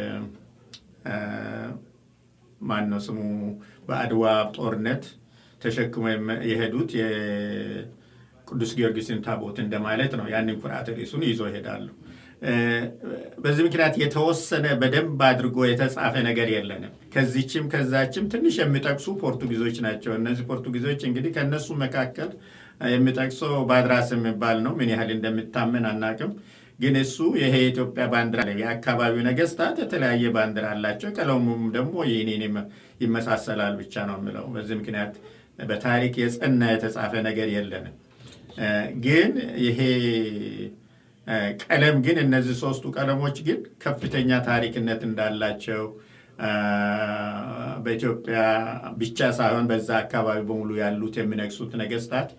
ማን ነው ስሙ በአድዋ ጦርነት ተሸክሞ የሄዱት የቅዱስ ጊዮርጊስን ታቦት እንደማለት ነው። ያንን ኩርዓተ ሪሱን ይዞ ይሄዳሉ። በዚህ ምክንያት የተወሰነ በደንብ አድርጎ የተጻፈ ነገር የለንም። ከዚችም ከዛችም ትንሽ የሚጠቅሱ ፖርቱጊዞች ናቸው። እነዚህ ፖርቱጊዞች እንግዲህ ከእነሱ መካከል የሚጠቅሰው ባድራስ የሚባል ነው። ምን ያህል እንደሚታመን አናቅም። ግን እሱ ይሄ የኢትዮጵያ ባንዲራ የአካባቢው ነገስታት የተለያየ ባንዲራ አላቸው። ቀለሙም ደግሞ ይህንን ይመሳሰላል ብቻ ነው የምለው። በዚህ ምክንያት በታሪክ የጸና የተጻፈ ነገር የለንም። ግን ይሄ ቀለም ግን እነዚህ ሶስቱ ቀለሞች ግን ከፍተኛ ታሪክነት እንዳላቸው በኢትዮጵያ ብቻ ሳይሆን በዛ አካባቢ በሙሉ ያሉት የሚነግሱት ነገስታት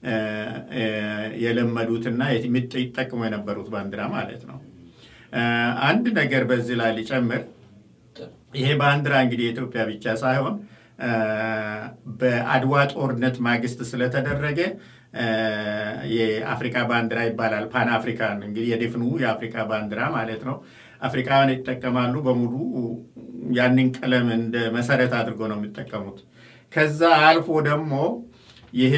የለመዱትና ይጠቅሙ የነበሩት ባንዲራ ማለት ነው። አንድ ነገር በዚህ ላይ ሊጨምር፣ ይሄ ባንዲራ እንግዲህ የኢትዮጵያ ብቻ ሳይሆን በአድዋ ጦርነት ማግስት ስለተደረገ የአፍሪካ ባንዲራ ይባላል። ፓን አፍሪካን እንግዲህ የድፍኑ የአፍሪካ ባንዲራ ማለት ነው። አፍሪካውያን ይጠቀማሉ በሙሉ ያንን ቀለም እንደ መሰረት አድርጎ ነው የሚጠቀሙት። ከዛ አልፎ ደግሞ ይሄ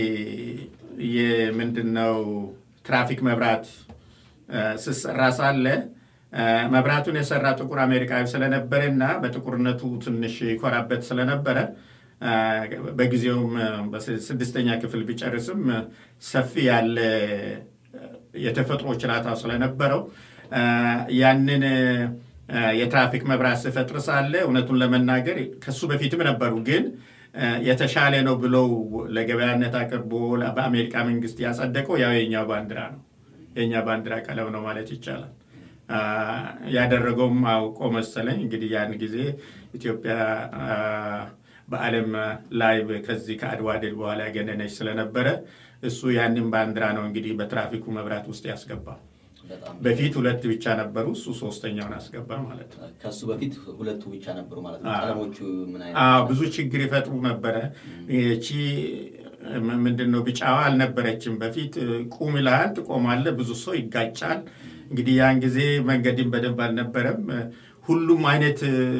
የምንድነው ትራፊክ መብራት ስሰራ ሳለ መብራቱን የሰራ ጥቁር አሜሪካዊ ስለነበረ እና በጥቁርነቱ ትንሽ ይኮራበት ስለነበረ በጊዜውም በስድስተኛ ክፍል ቢጨርስም ሰፊ ያለ የተፈጥሮ ችላታ ስለነበረው ያንን የትራፊክ መብራት ስፈጥር ሳለ እውነቱን ለመናገር ከሱ በፊትም ነበሩ ግን የተሻለ ነው ብለው ለገበያነት አቅርቦ በአሜሪካ መንግስት ያጸደቀው ያው የኛው ባንዲራ ነው። የእኛ ባንዲራ ቀለም ነው ማለት ይቻላል። ያደረገውም አውቆ መሰለኝ እንግዲህ ያን ጊዜ ኢትዮጵያ በዓለም ላይ ከዚህ ከአድዋ ድል በኋላ ያገነነች ስለነበረ እሱ ያንን ባንዲራ ነው እንግዲህ በትራፊኩ መብራት ውስጥ ያስገባው። በፊት ሁለት ብቻ ነበሩ፣ እሱ ሶስተኛውን አስገባ ማለት ነው። ከሱ በፊት ሁለቱ ብቻ ነበሩ ማለት ነው። ቀለሞቹ ምን አይነት አዎ ብዙ ችግር ይፈጥሩ ነበረ። ይቺ ምንድን ነው ቢጫዋ አልነበረችም በፊት። ቁም ይልሃል፣ ትቆማለህ፣ ብዙ ሰው ይጋጫል። እንግዲህ ያን ጊዜ መንገድን በደንብ አልነበረም። ሁሉም አይነት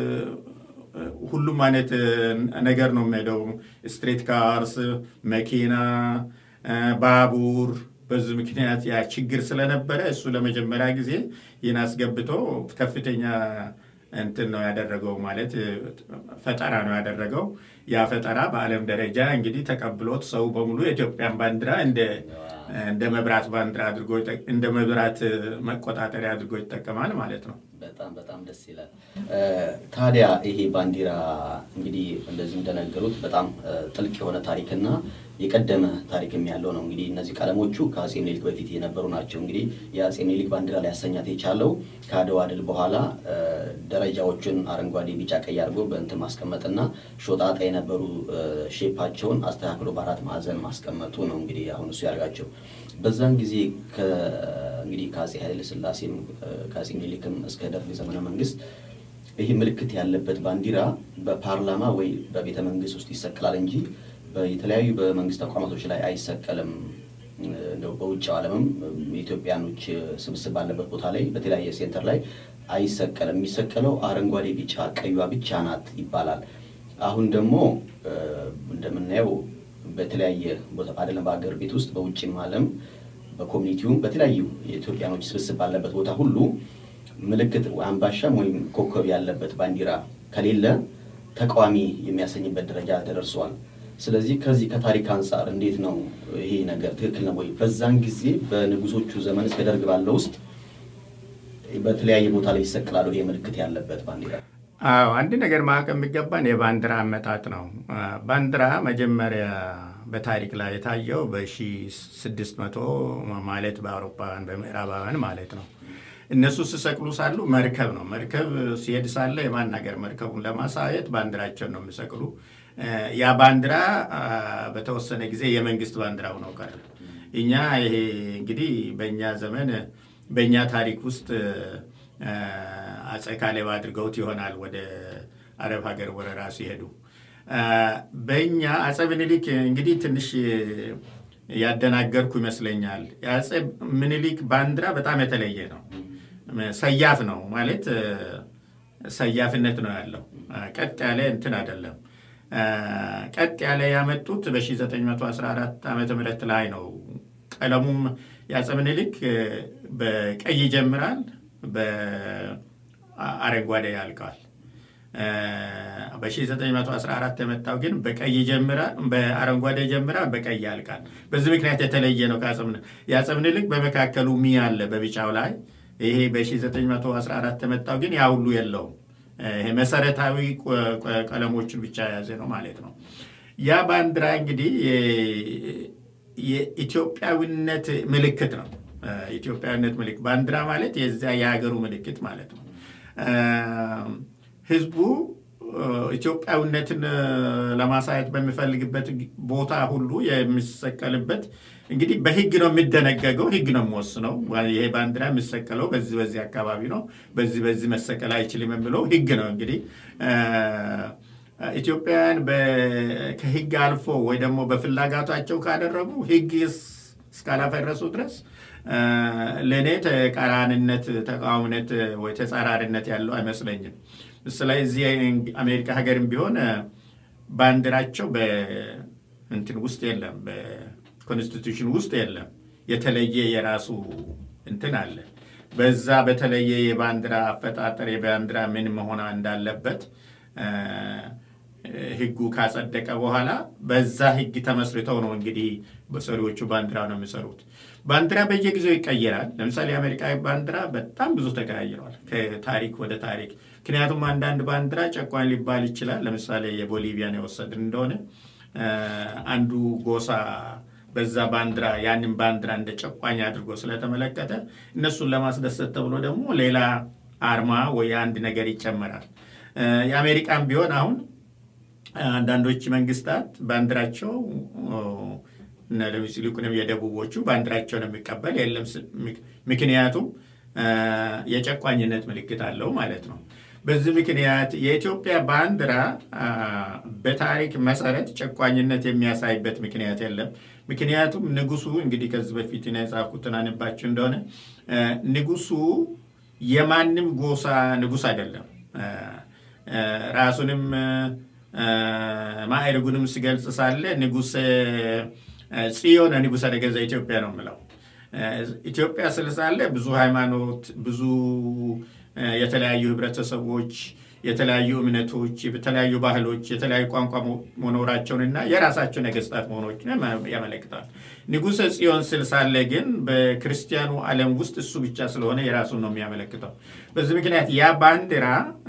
ሁሉም አይነት ነገር ነው የሚሄደው። ስትሬት ካርስ፣ መኪና፣ ባቡር በዚህ ምክንያት ያ ችግር ስለነበረ እሱ ለመጀመሪያ ጊዜ ይህን አስገብቶ ከፍተኛ እንትን ነው ያደረገው፣ ማለት ፈጠራ ነው ያደረገው። ያ ፈጠራ በዓለም ደረጃ እንግዲህ ተቀብሎት ሰው በሙሉ የኢትዮጵያን ባንዲራ እንደ መብራት ባንዲራ አድርጎ እንደ መብራት መቆጣጠሪያ አድርጎ ይጠቀማል ማለት ነው። በጣም በጣም ደስ ይላል። ታዲያ ይሄ ባንዲራ እንግዲህ እንደዚህ እንደነገሩት በጣም ጥልቅ የሆነ ታሪክና የቀደመ ታሪክም ያለው ነው። እንግዲህ እነዚህ ቀለሞቹ ከአጼ ምኒልክ በፊት የነበሩ ናቸው። እንግዲህ የአጼ ምኒልክ ባንዲራ ሊያሰኛት የቻለው ከአድዋ ድል በኋላ ደረጃዎቹን አረንጓዴ፣ ቢጫ፣ ቀይ አድርጎ በእንትን ማስቀመጥና ሾጣጣ የነበሩ ሼፓቸውን አስተካክሎ በአራት ማዕዘን ማስቀመጡ ነው። እንግዲህ አሁን እሱ ያደርጋቸው በዛን ጊዜ እንግዲህ ከአጼ ኃይለ ሥላሴም ከአጼ ምኒልክም እስከ ደርግ ዘመነ መንግስት ይህ ምልክት ያለበት ባንዲራ በፓርላማ ወይ በቤተ መንግስት ውስጥ ይሰቀላል እንጂ የተለያዩ በመንግስት ተቋማቶች ላይ አይሰቀልም። እንደው በውጭው ዓለምም የኢትዮጵያኖች ስብስብ ባለበት ቦታ ላይ በተለያየ ሴንተር ላይ አይሰቀልም። የሚሰቀለው አረንጓዴ፣ ቢጫ ቀዩዋ ብቻ ናት ይባላል። አሁን ደግሞ እንደምናየው በተለያየ ቦታ አይደለም በሀገር ቤት ውስጥ በውጭም ዓለም በኮሚኒቲውም በተለያዩ የኢትዮጵያኖች ስብስብ ባለበት ቦታ ሁሉ ምልክት አምባሻም ወይም ኮከብ ያለበት ባንዲራ ከሌለ ተቃዋሚ የሚያሰኝበት ደረጃ ተደርሷል። ስለዚህ ከዚህ ከታሪክ አንጻር እንዴት ነው ይሄ ነገር ትክክል ነው ወይ? በዛን ጊዜ በንጉሶቹ ዘመን እስከ ደርግ ባለው ውስጥ በተለያየ ቦታ ላይ ይሰቅላሉ ይሄ ምልክት ያለበት ባንዲራ። አዎ አንድ ነገር ማወቅ የሚገባን የባንዲራ አመጣጥ ነው። ባንዲራ መጀመሪያ በታሪክ ላይ የታየው በ1600 ማለት በአውሮፓውያን በምዕራባውያን ማለት ነው። እነሱ ሲሰቅሉ ሳሉ መርከብ ነው። መርከብ ሲሄድ ሳለ የማን ሀገር መርከቡን ለማሳየት ባንዲራቸውን ነው የሚሰቅሉ። ያ ባንዲራ በተወሰነ ጊዜ የመንግስት ባንዲራ ሆኖ ቀረ። እኛ ይሄ እንግዲህ በእኛ ዘመን በእኛ ታሪክ ውስጥ አጼ ካሌብ አድርገውት ይሆናል ወደ አረብ ሀገር ወረራ ሲሄዱ። በእኛ አጼ ምኒልክ እንግዲህ ትንሽ ያደናገርኩ ይመስለኛል። የአጼ ምኒልክ ባንዲራ በጣም የተለየ ነው። ሰያፍ ነው ማለት ሰያፍነት ነው ያለው። ቀጥ ያለ እንትን አይደለም። ቀጥ ያለ ያመጡት በ1914 ዓመተ ምህረት ላይ ነው። ቀለሙም የአጼ ምኒልክ በቀይ ይጀምራል፣ በአረንጓዴ ያልቃል። በ1914 የመጣው ግን በቀይ ይጀምራል፣ በአረንጓዴ ይጀምራል፣ በቀይ ያልቃል። በዚህ ምክንያት የተለየ ነው ከአጼ ምኒልክ። የአጼ ምኒልክ በመካከሉ ሚ አለ በቢጫው ላይ። ይሄ በ1914 የመጣው ግን ያ ሁሉ የለውም። ይሄ መሰረታዊ ቀለሞችን ብቻ የያዘ ነው ማለት ነው። ያ ባንዲራ እንግዲህ የኢትዮጵያዊነት ምልክት ነው። ኢትዮጵያዊነት ምልክት ባንዲራ ማለት የዚያ የሀገሩ ምልክት ማለት ነው። ህዝቡ ኢትዮጵያዊነትን ለማሳየት በሚፈልግበት ቦታ ሁሉ የሚሰቀልበት እንግዲህ በህግ ነው የሚደነገገው። ህግ ነው የሚወስነው። ይሄ ባንዲራ የሚሰቀለው በዚህ በዚህ አካባቢ ነው፣ በዚህ በዚህ መሰቀል አይችልም የሚለው ህግ ነው። እንግዲህ ኢትዮጵያውያን ከህግ አልፎ ወይ ደግሞ በፍላጋታቸው ካደረጉ ህግ እስካላፈረሱ ድረስ ለእኔ ተቃራኒነት፣ ተቃዋሚነት ወይ ተጻራሪነት ያለው አይመስለኝም። ስለዚህ አሜሪካ ሀገርም ቢሆን ባንዲራቸው በእንትን ውስጥ የለም፣ በኮንስቲቱሽን ውስጥ የለም። የተለየ የራሱ እንትን አለ። በዛ በተለየ የባንዲራ አፈጣጠር የባንዲራ ምን መሆን እንዳለበት ህጉ ካጸደቀ በኋላ በዛ ህግ ተመስርተው ነው እንግዲህ በሰሪዎቹ ባንዲራ ነው የሚሰሩት። ባንዲራ በየጊዜው ይቀየራል። ለምሳሌ የአሜሪካ ባንዲራ በጣም ብዙ ተቀያይረዋል ከታሪክ ወደ ታሪክ። ምክንያቱም አንዳንድ ባንዲራ ጨቋኝ ሊባል ይችላል። ለምሳሌ የቦሊቪያን የወሰድን እንደሆነ አንዱ ጎሳ በዛ ባንዲራ ያንን ባንዲራ እንደ ጨቋኝ አድርጎ ስለተመለከተ እነሱን ለማስደሰት ተብሎ ደግሞ ሌላ አርማ ወይ አንድ ነገር ይጨመራል። የአሜሪካን ቢሆን አሁን አንዳንዶች መንግስታት ባንዲራቸው ይልቁንም የደቡቦቹ ባንዲራቸውን የሚቀበል የለም። ምክንያቱም የጨቋኝነት ምልክት አለው ማለት ነው። በዚህ ምክንያት የኢትዮጵያ ባንዲራ በታሪክ መሰረት ጨቋኝነት የሚያሳይበት ምክንያት የለም። ምክንያቱም ንጉሱ እንግዲህ ከዚህ በፊት የጻፍኩትን አነባችሁ እንደሆነ ንጉሱ የማንም ጎሳ ንጉስ አይደለም። ራሱንም ማዕርጉንም ሲገልጽ ሳለ ንጉሥ ጽዮን ንጉሠ ነገሥተ ኢትዮጵያ ነው የምለው። ኢትዮጵያ ስል ሳለ ብዙ ሃይማኖት፣ ብዙ የተለያዩ ህብረተሰቦች፣ የተለያዩ እምነቶች፣ የተለያዩ ባህሎች፣ የተለያዩ ቋንቋ መኖራቸውንና የራሳቸው ነገስታት መሆኖችን ያመለክታል። ንጉሠ ጽዮን ስል ሳለ ግን በክርስቲያኑ ዓለም ውስጥ እሱ ብቻ ስለሆነ የራሱን ነው የሚያመለክተው። በዚህ ምክንያት ያ ባንዲራ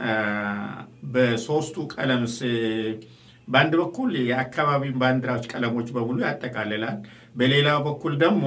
በሶስቱ ቀለም በአንድ በኩል የአካባቢ ባንዲራዎች ቀለሞች በሙሉ ያጠቃልላል። በሌላው በኩል ደግሞ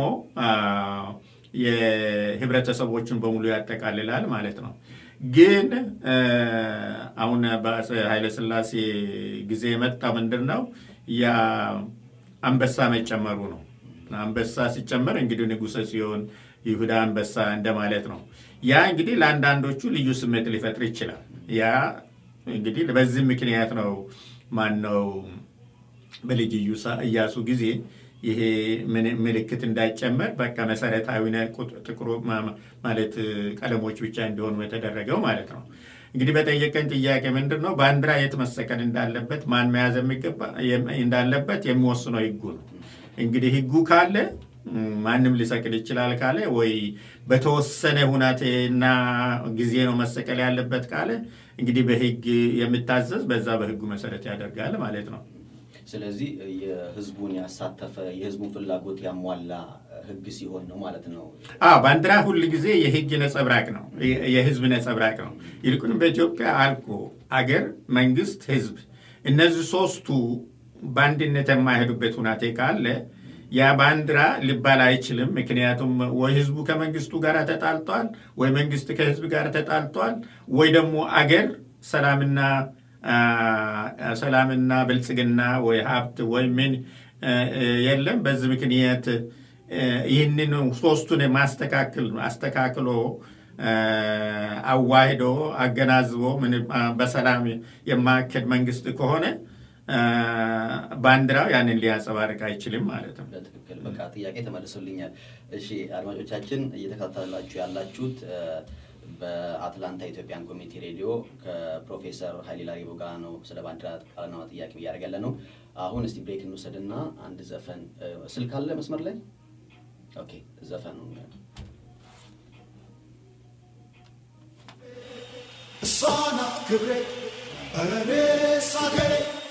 የህብረተሰቦችን በሙሉ ያጠቃልላል ማለት ነው። ግን አሁን በአፄ ኃይለሥላሴ ጊዜ የመጣ ምንድን ነው ያ አንበሳ መጨመሩ ነው። አንበሳ ሲጨመር እንግዲህ ንጉሠ ጽዮን ይሁዳ አንበሳ እንደማለት ነው። ያ እንግዲህ ለአንዳንዶቹ ልዩ ስሜት ሊፈጥር ይችላል። ያ እንግዲህ በዚህ ምክንያት ነው ማን ነው በልጅ ኢያሱ ጊዜ ይሄ ምልክት እንዳይጨመር በቃ መሰረታዊ ጥቁሩ ማለት ቀለሞች ብቻ እንዲሆኑ የተደረገው ማለት ነው። እንግዲህ በጠየቀኝ ጥያቄ ምንድን ነው ባንዲራ የት መሰቀል እንዳለበት ማን መያዝ የሚገባ እንዳለበት የሚወስነው ህጉ ነው። እንግዲህ ህጉ ካለ ማንም ሊሰቅል ይችላል ካለ ወይ በተወሰነ ሁናቴና ጊዜ ነው መሰቀል ያለበት ካለ እንግዲህ በህግ የሚታዘዝ በዛ በህጉ መሰረት ያደርጋል ማለት ነው። ስለዚህ የህዝቡን ያሳተፈ የህዝቡን ፍላጎት ያሟላ ህግ ሲሆን ነው ማለት ነው። አዎ ባንዲራ ሁል ጊዜ የህግ ነጸብራቅ ነው፣ የ- የህዝብ ነጸብራቅ ነው። ይልቁንም በኢትዮጵያ አልኩ አገር፣ መንግስት፣ ህዝብ እነዚህ ሶስቱ በአንድነት የማይሄዱበት ሁናቴ ካለ ያ ባንዲራ ሊባል አይችልም። ምክንያቱም ወይ ህዝቡ ከመንግስቱ ጋር ተጣልቷል፣ ወይ መንግስት ከህዝብ ጋር ተጣልቷል፣ ወይ ደግሞ አገር ሰላምና አ፣ ሰላምና ብልጽግና ወይ ሀብት ወይ ምን እ፣ እ፣ የለም። በዚህ ምክንያት እ፣ ይህንን ሶስቱን ማስተካከል አስተካክሎ እ፣ አዋሂዶ አገናዝቦ ምን አ፣ በሰላም የማካሄድ መንግስት ከሆነ እ፣ ባንዲራው ያንን ሊያንጸባርቅ አይችልም ማለት ነው። በትክክል በቃ ጥያቄ ተመልሶልኛል። እሺ አድማጮቻችን እየተከታተላችሁ ያላችሁት እ፣ በአትላንታ ኢትዮጵያን ኮሚኒቲ ሬዲዮ ከፕሮፌሰር ሀይሌ ላሪቦ ጋር ነው ስለ ባንዲራ ቃልና ጥያቄ እያደረገ ያለ ነው። አሁን እስቲ ብሬክ እንውሰድና አንድ ዘፈን እ፣ ስልክ አለ መስመር ላይ ኦኬ፣ ዘፈኑ እሷ ናት ክብሬ እኔስ አገሬ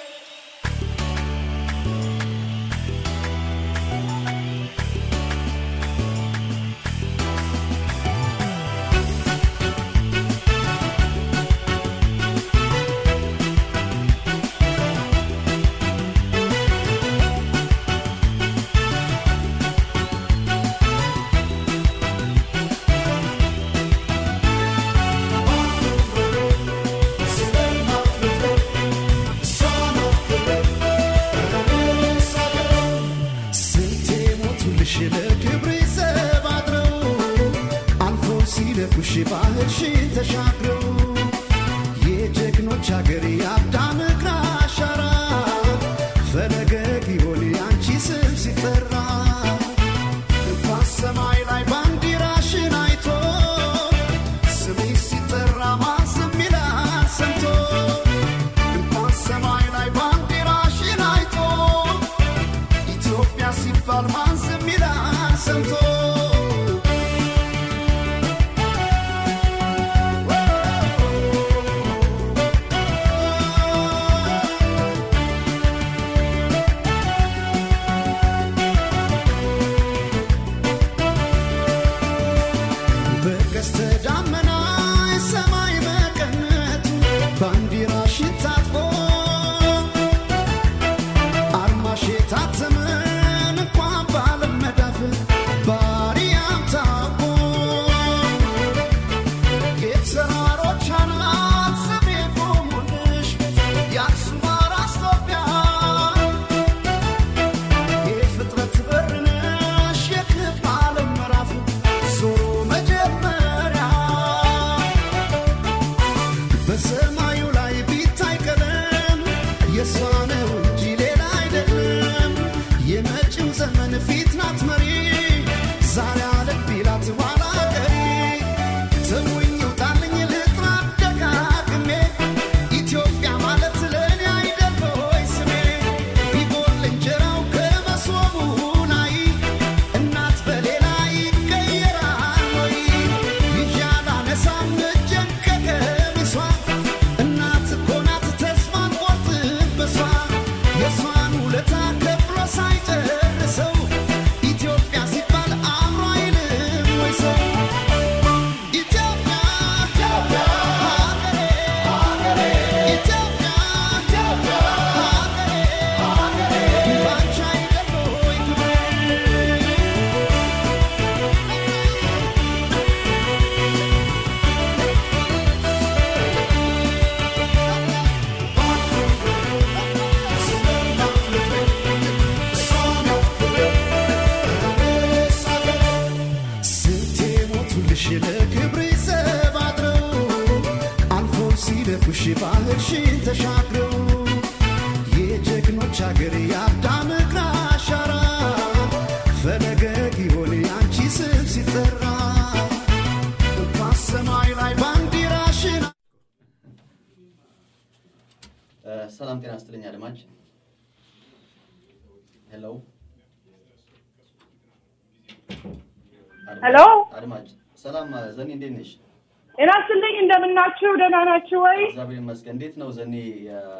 ስንቴ ሞቱልሽ ለክብሬ ዘብ አድረው አልፎ ሲለኩሽ ባህርሽን ተሻግረው የጀግኖች አገር የአዳም እግር አሻራ ፈለገ ጊዮን ያንቺ ስም ሲጠራ እንኳን ሰማይ ላይ ባንዲራሽን አይቶ ስምሽ ሲጠራ ማዝም ይላል ሰምቶ እንኳን ሰማይ ላይ ባንዲራሽን አይቶ ኢትዮጵያ ሲባል ማን ዝም ይላል ሰምቶ በቀስተ ደመና ሰማይ መቀነቱ ባንዲራሽን ታጥቆ አርማሽ የታተመን እንኳን ባለም መዳፍ ባሪያም ታውቆ የተራሮች አናት ስሜ ቆሙልሽ የአክሱም አራስ ኢትዮጵያ የፍጥረት በር ነሽ የክብ ዓለም ምዕራፍ ዞሮ መጀመሪያ በሰማዩ ላይ ቢታይ ቀለም የእሷ ነው እንጂ ሌላ አይደለም። የመጪው ዘመን ፊት ናት መሪ ዛሬ አለት ቢላት ኋላ ቀሪ ተውኝ ውጣልኝ ልጥራ ደጋግሜ ኢትዮጵያ ማለት ለእኔ አይደል ሆይ ስሜ ቢጎል እንጀራው ከመሶቡ ላይ እናት በሌላ ይቀየራል ወይ ይዣላ ነሳም እጄን ከቀሚሷ እናት እኮ ናት ተስፋን ቆርጥበሷ የእሷን ውለታ ከፍሎ ሳይጨርሰው ኢትዮጵያ ሲባል አእምሮ አይልም ወይ ሰው ኢትዮጵያ ኢትዮጵያ ሀገሬ ሀገሬ ኢትዮጵያ ኢትዮጵያ ሀገሬ ሀገሬ ባንቺ አይደል ወይ ክብሬ ስንቴ ሞቱልሽ ለክብሬ ዘብ አድረው አልፎ ሲለኩሽ ባህርሽን ተሻግረው የጀግኖች አገር የአዳም እግር አሻራ ፈለገ ጊዮን ያንቺ ስም ሲጠራ እንኳን ሰማይ ላይ ባንዲራሽን እ፣ ሰላም ጤና ስትልኝ አድማጭ ሄሎ ሄሎ አድማጭ ሰላም ዘኔ እንዴት ነሽ? ጤና ይስጥልኝ። እንደምናችሁ? ደህና ናችሁ ወይ? እግዚአብሔር ይመስገን። እንዴት ነው ዘኔ የ-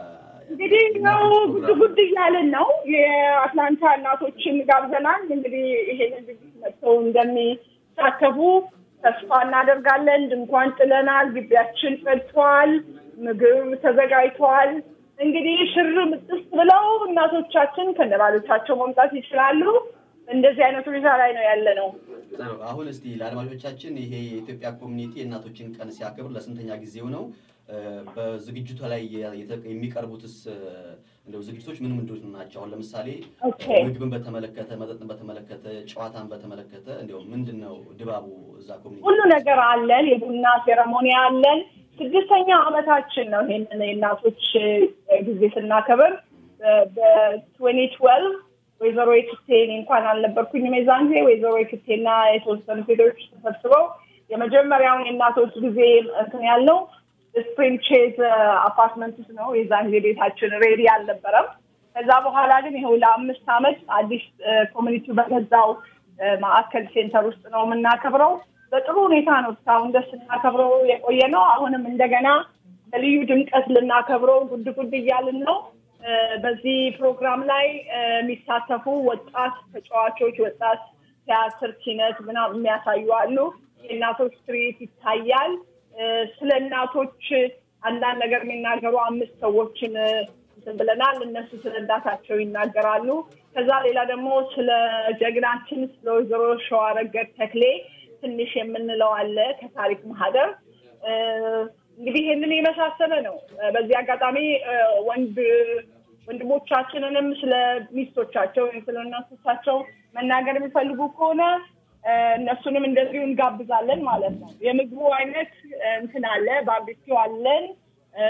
እንግዲህ ነው ጉድ ጉድ እያልን ነው። የአትላንታ እናቶችን ጋብዘናል። እንግዲህ ይሄንን ዝግጅት መጥተው እንደሚሳተፉ ተስፋ እናደርጋለን። ድንኳን ጥለናል። ግቢያችን ጸድቷል። ምግብ ተዘጋጅቷል። እንግዲህ ሽር ምጥስ ብለው እናቶቻችን ከነባሎቻቸው መምጣት ይችላሉ። እንደዚህ አይነት ሁኔታ ላይ ነው ያለ ነው። ጥሩ። አሁን እስቲ ለአድማጮቻችን ይሄ የኢትዮጵያ ኮሚኒቲ የእናቶችን ቀን ሲያከብር ለስንተኛ ጊዜው ነው? እ፣ በዝግጅቱ ላይ የተ- የሚቀርቡትስ እ፣ እንደው ዝግጅቶች ምን ምንድን ናቸው? አሁን ለምሳሌ ኦኬ። ምግብን በተመለከተ፣ መጠጥን በተመለከተ፣ ጨዋታን በተመለከተ እንዲያው ምንድን ነው ድባቡ እዛ ኮሚኒቲ? ሁሉ ነገር አለን። የቡና ሴረሞኒ አለን። ስድስተኛ ዓመታችን ነው ይሄንን የእናቶች እ፣ ጊዜ ስናከብር በትዌንቲ ትዌልቭ ወይዘሮ የክቴ እኔ እንኳን አልነበርኩኝም የዛን ጊዜ ወይዘሮ የክቴና የተወሰኑ ሴቶች ተሰብስበው የመጀመሪያውን የእናቶች ጊዜ እንትን ያልነው ስፕሪንግ ቼዝ አፓርትመንት ውስጥ ነው። የዛን ጊዜ ቤታችን ሬዲ አልነበረም። ከዛ በኋላ ግን ይኸው ለአምስት ዓመት አዲስ ኮሚኒቲው በገዛው እ፣ ማዕከል ሴንተር ውስጥ ነው የምናከብረው። በጥሩ ሁኔታ ነው እስካሁን ደስ ስናከብረው የቆየ ነው። አሁንም እንደገና በልዩ ድምቀት ልናከብረው ጉድ ጉድ እያልን ነው። እ፣ በዚህ ፕሮግራም ላይ እ፣ የሚሳተፉ ወጣት ተጫዋቾች፣ ወጣት ቲያትር፣ ኪነት ምናምን የሚያሳዩ አሉ። የእናቶች ትርኢት ይታያል። እ፣ ስለ እናቶች አንዳንድ ነገር የሚናገሩ አምስት ሰዎችን እ፣ እንትን ብለናል። እነሱ ስለ እናታቸው ይናገራሉ። ከዛ ሌላ ደግሞ ስለ ጀግናችን ስለ ወይዘሮ ሸዋረገድ ተክሌ ትንሽ የምንለው አለ ከታሪክ ማህደር እ፣ እንግዲህ ይህንን የመሳሰለ ነው። እ፣ በዚህ አጋጣሚ እ፣ ወንድ ወንድሞቻችንንም ስለ ሚስቶቻቸው ወይም ስለ እናቶቻቸው መናገር የሚፈልጉ ከሆነ እ፣ እነሱንም እንደዚሁ እንጋብዛለን ማለት ነው። የምግቡ አይነት እ፣ እንትን አለ፣ ባርቢኪው አለን እ፣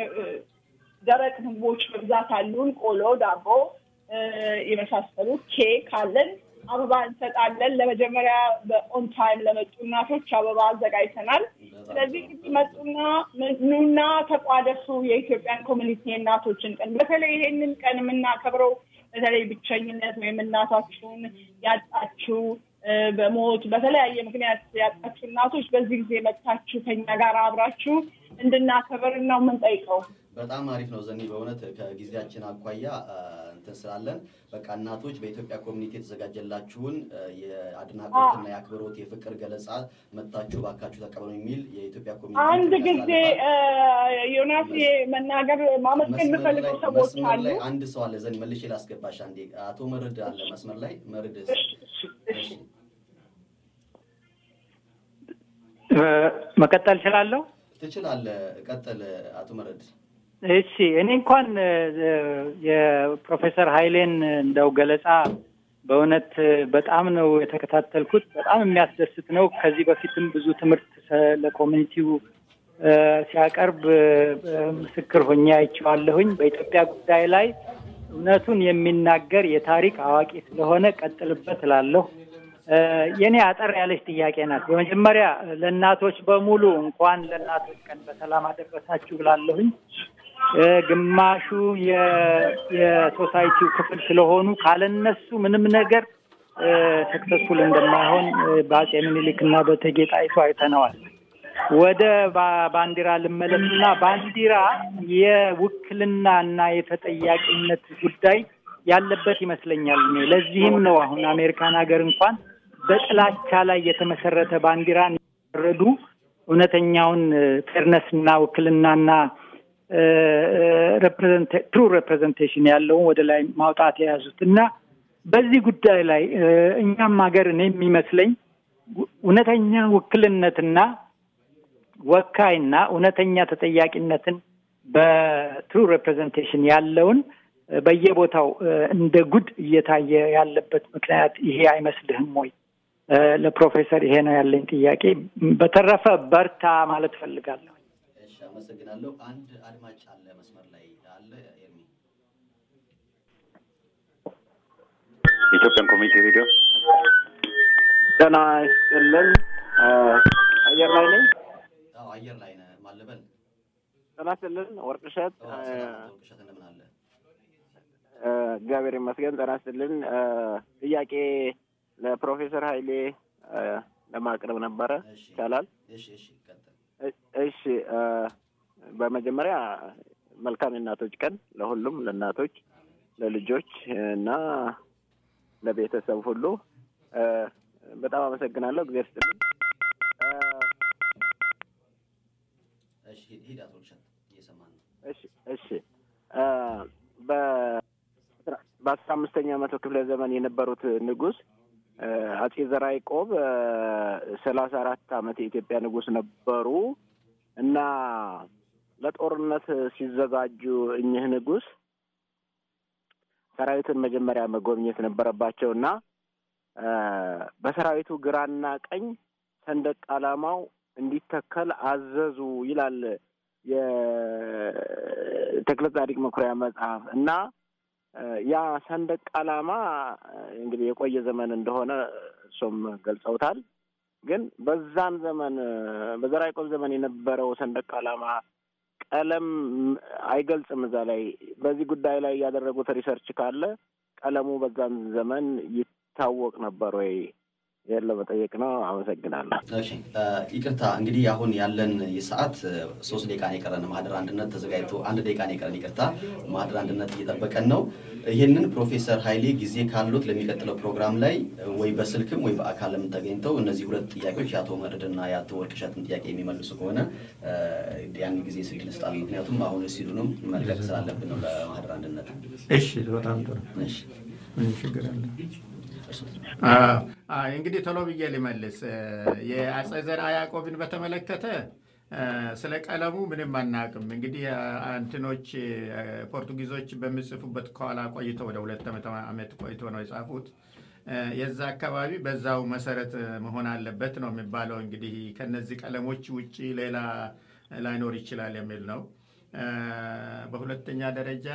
ደረቅ ምግቦች በብዛት አሉን። ቆሎ፣ ዳቦ እ፣ የመሳሰሉት ኬክ አለን። አበባ እንሰጣለን። ለመጀመሪያ በኦን ታይም ለመጡ እናቶች አበባ አዘጋጅተናል። ስለዚህ እንግዲህ መጡና ኑና ተቋደሱ የኢትዮጵያን ኮሚኒቲ የእናቶችን ቀን በተለይ ይሄንን ቀን የምናከብረው በተለይ ብቸኝነት ወይም እናታችሁን ያጣችሁ እ፣ በሞት በተለያየ ምክንያት ያጣችሁ እናቶች በዚህ ጊዜ መጥታችሁ ከኛ ጋር አብራችሁ እንድናከብር ነው የምንጠይቀው። በጣም አሪፍ ነው ዘኒ። በእውነት ከጊዜያችን አኳያ አ፣ እንትን ስላለን በቃ እናቶች በኢትዮጵያ ኮሚኒቲ የተዘጋጀላችሁን አ፣ የአድናቆትና የአክብሮት የፍቅር ገለጻ መጥታችሁ ባካችሁ ተቀበሉ የሚል የኢትዮጵያ ኮሚኒቲ አንድ ጥሪ ጊዜ ያስተላልፋል። እ፣ ዮናስ የመናገር ማመስገን መስመር የምፈልገው ላይ- ሰዎች መስመር አሉ። ላይ አንድ ሰው አለ ዘኒ፣ መልሼ ላስገባሽ አንዴ። አቶ መርድ አለ መስመር ላይ መርድ። እሺ፣ እሺ፣ እሺ። እ፣ መቀጠል እችላለሁ? ትችላለህ፣ ቀጥል አቶ መርድ። እሺ እኔ እንኳን እ፣ የፕሮፌሰር ኃይሌን እንደው ገለጻ በእውነት በጣም ነው የተከታተልኩት። በጣም የሚያስደስት ነው። ከዚህ በፊትም ብዙ ትምህርት ሰ- ለኮሚኒቲው እ፣ ሲያቀርብ እ፣ ምስክር ሆኜ አይቼዋለሁኝ። በኢትዮጵያ ጉዳይ ላይ እውነቱን የሚናገር የታሪክ አዋቂ ስለሆነ ቀጥልበት እላለሁ። እ፣ የኔ አጠር ያለች ጥያቄ ናት። በመጀመሪያ ለእናቶች በሙሉ እንኳን ለእናቶች ቀን በሰላም አደረሳችሁ ብላለሁኝ። እ፣ ግማሹ የ- የሶሳይቲው ክፍል ስለሆኑ ካለነሱ ምንም ነገር ሰክሰስፉል እንደማይሆን እ፣ በአጼ ምኒልክ እና በእቴጌ ጣይቱ አይተነዋል። ወደ ባ- ባንዲራ ልመለስና ባንዲራ የውክልና እና የተጠያቂነት ጉዳይ ያለበት ይመስለኛል። እኔ ለዚህም ነው አሁን አሜሪካን ሀገር እንኳን በጥላቻ ላይ የተመሰረተ ባንዲራን ረዱ እውነተኛውን ፌርነስ እና ውክልናና ትሩ ሬፕሬዘንቴሽን ያለውን ወደ ላይ ማውጣት የያዙት እና በዚህ ጉዳይ ላይ እ፣ እኛም ሀገር እኔ የሚመስለኝ እውነተኛ ውክልነትና ወካይና እውነተኛ ተጠያቂነትን በትሩ ሬፕሬዘንቴሽን ያለውን እ፣ በየቦታው እ፣ እንደ ጉድ እየታየ ያለበት ምክንያት ይሄ አይመስልህም ወይ? እ፣ ለፕሮፌሰር ይሄ ነው ያለኝ ጥያቄ። በተረፈ በርታ ማለት ፈልጋለሁ። እሺ፣ አመሰግናለሁ። አንድ አድማጭ አለ መስመር ላይ አለ ኤርሚ። የኢትዮጵያን ኮሚኒቲ ሬዲዮ ጤና ይስጥልን። አ፣ አየር ላይ ነኝ። አዎ አየር ላይ ነህ። ማለበል ጤና ይስጥልን። ወርቅሸት አ፣ ውቅሸት እንደምን አለ? አ፣ እግዚአብሔር ይመስገን። ጤና ይስጥልን። አ፣ ጥያቄ ለፕሮፌሰር ኃይሌ አ፣ ለማቅረብ ነበረ። ይቻላል? እሺ፣ እሺ፣ ቀጥል። እ- እሺ አ፣ በመጀመሪያ መልካም የእናቶች ቀን ለሁሉም ለእናቶች፣ ለልጆች እና ለቤተሰብ ሁሉ እ፣ በጣም አመሰግናለሁ። እግዚአብሔር ይስጥልኝ። እ፣ እሺ ሂድ- ሂድ አቶ ልሸት እየሰማን ነው። እሺ እሺ እ፣ በ- በአስራ አምስተኛ መቶ ክፍለ ዘመን የነበሩት ንጉሥ እ፣ አጼ ዘርዓ ያዕቆብ ሰላሳ አራት ዓመት የኢትዮጵያ ንጉሥ ነበሩ እና ለጦርነት ሲዘጋጁ እኚህ ንጉሥ ሰራዊትን መጀመሪያ መጎብኘት ነበረባቸው እና እ፣ በሰራዊቱ ግራና ቀኝ ሰንደቅ ዓላማው እንዲተከል አዘዙ ይላል የተክለ ጻዲቅ መኩሪያ መጽሐፍ እና እ፣ ያ ሰንደቅ ዓላማ እ፣ እንግዲህ የቆየ ዘመን እንደሆነ እሱም ገልጸውታል። ግን በዛን ዘመን እ፣ በዘርዓ ያዕቆብ ዘመን የነበረው ሰንደቅ ዓላማ ቀለም አይገልጽም። እዛ ላይ በዚህ ጉዳይ ላይ ያደረጉት ሪሰርች ካለ ቀለሙ በዛን ዘመን ይታወቅ ነበር ወይ? ይህን ለመጠየቅ ነው። አመሰግናለሁ። እሺ እ፣ ይቅርታ እንግዲህ አሁን ያለን የሰዓት እ፣ ሶስት ደቂቃ ነው የቀረን። ማህደር አንድነት ተዘጋጅቶ አንድ ደቂቃ ነው የቀረን። ይቅርታ ማህደር አንድነት እየጠበቀን ነው። ይህንን ፕሮፌሰር ኃይሌ ጊዜ ካሉት ለሚቀጥለው ፕሮግራም ላይ እ፣ ወይ በስልክም ወይ በአካልም ተገኝተው እነዚህ ሁለት ጥያቄዎች የአቶ መርድና የአቶ ወርቅሸትን ጥያቄ የሚመልሱ ከሆነ እ፣ ያን ጊዜ ስልክ ልስጣል። ምክንያቱም አሁን ሲሉንም መልቀቅ ስላለብን ነው ለማህደር አንድነት። እሺ፣ በጣም ጥሩ። እሺ ምንም ችግር አለ። እርሶ። አዎ፣ አዎ፣ እንግዲህ ቶሎ ብዬ ልመልስ። እ፣ የአጼ ዘርዓ ያዕቆብን በተመለከተ እ፣ ስለ ቀለሙ ምንም አናውቅም። እንግዲህ አ- እንትኖች እ፣ ፖርቱጊዞች በሚጽፉበት ከኋላ ቆይተው ወደ ሁለት ዓመት ዓመት ቆይቶ ነው የጻፉት። እ፣ የዛ አካባቢ በዛው መሰረት እ፣ መሆን አለበት ነው የሚባለው። እንግዲህ ከነዚህ ቀለሞች ውጪ ሌላ ላይኖር ይችላል የሚል ነው። እ፣ በሁለተኛ ደረጃ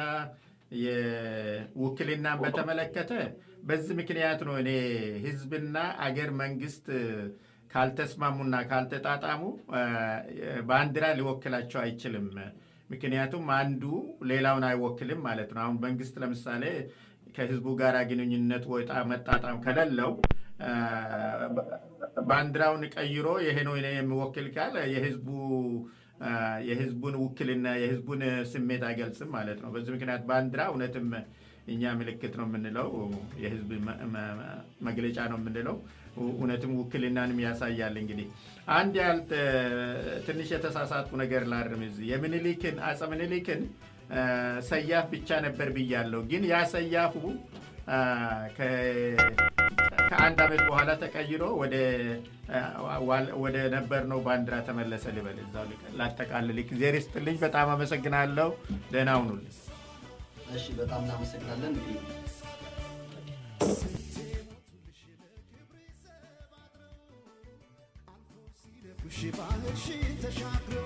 የውክልናን በተመለከተ በዚህ ምክንያት ነው እኔ ህዝብና አገር መንግስት ካልተስማሙና ካልተጣጣሙ አ፣ ባንዲራ ሊወክላቸው አይችልም። ምክንያቱም አንዱ ሌላውን አይወክልም ማለት ነው። አሁን መንግስት ለምሳሌ ከህዝቡ ጋር ግንኙነት ወጣ መጣጣም ከሌለው አ፣ ባንዲራውን ቀይሮ ይሄ ነው እኔ የሚወክል ካለ የህዝቡ አ፣ የህዝቡን ውክልና የህዝቡን ስሜት አይገልጽም ማለት ነው። በዚህ ምክንያት ባንዲራ እውነትም እኛ ምልክት ነው የምንለው፣ የህዝብ መ- መ- መግለጫ ነው የምንለው። እውነትም ውክልናንም ያሳያል። እንግዲህ አንድ ያህል ትንሽ የተሳሳትኩ ነገር ላርም እዚህ የምኒልክን አፄ ምኒልክን አ፣ ሰያፍ ብቻ ነበር ብያለሁ። ግን ያ ሰያፉ አ፣ ከ- ከአንድ ዓመት በኋላ ተቀይሮ ወደ አ፣ ዋል- ወደ ነበርነው ባንዲራ ተመለሰ ልበል። እዛው ልቀ- ላጠቃልል። ጊዜ ይስጥልኝ። በጣም አመሰግናለሁ። ደህና ሁኑልኝ። እሺ በጣም እናመሰግናለን። እንግዲህ ሺ ባህር ሺ ተሻግሮ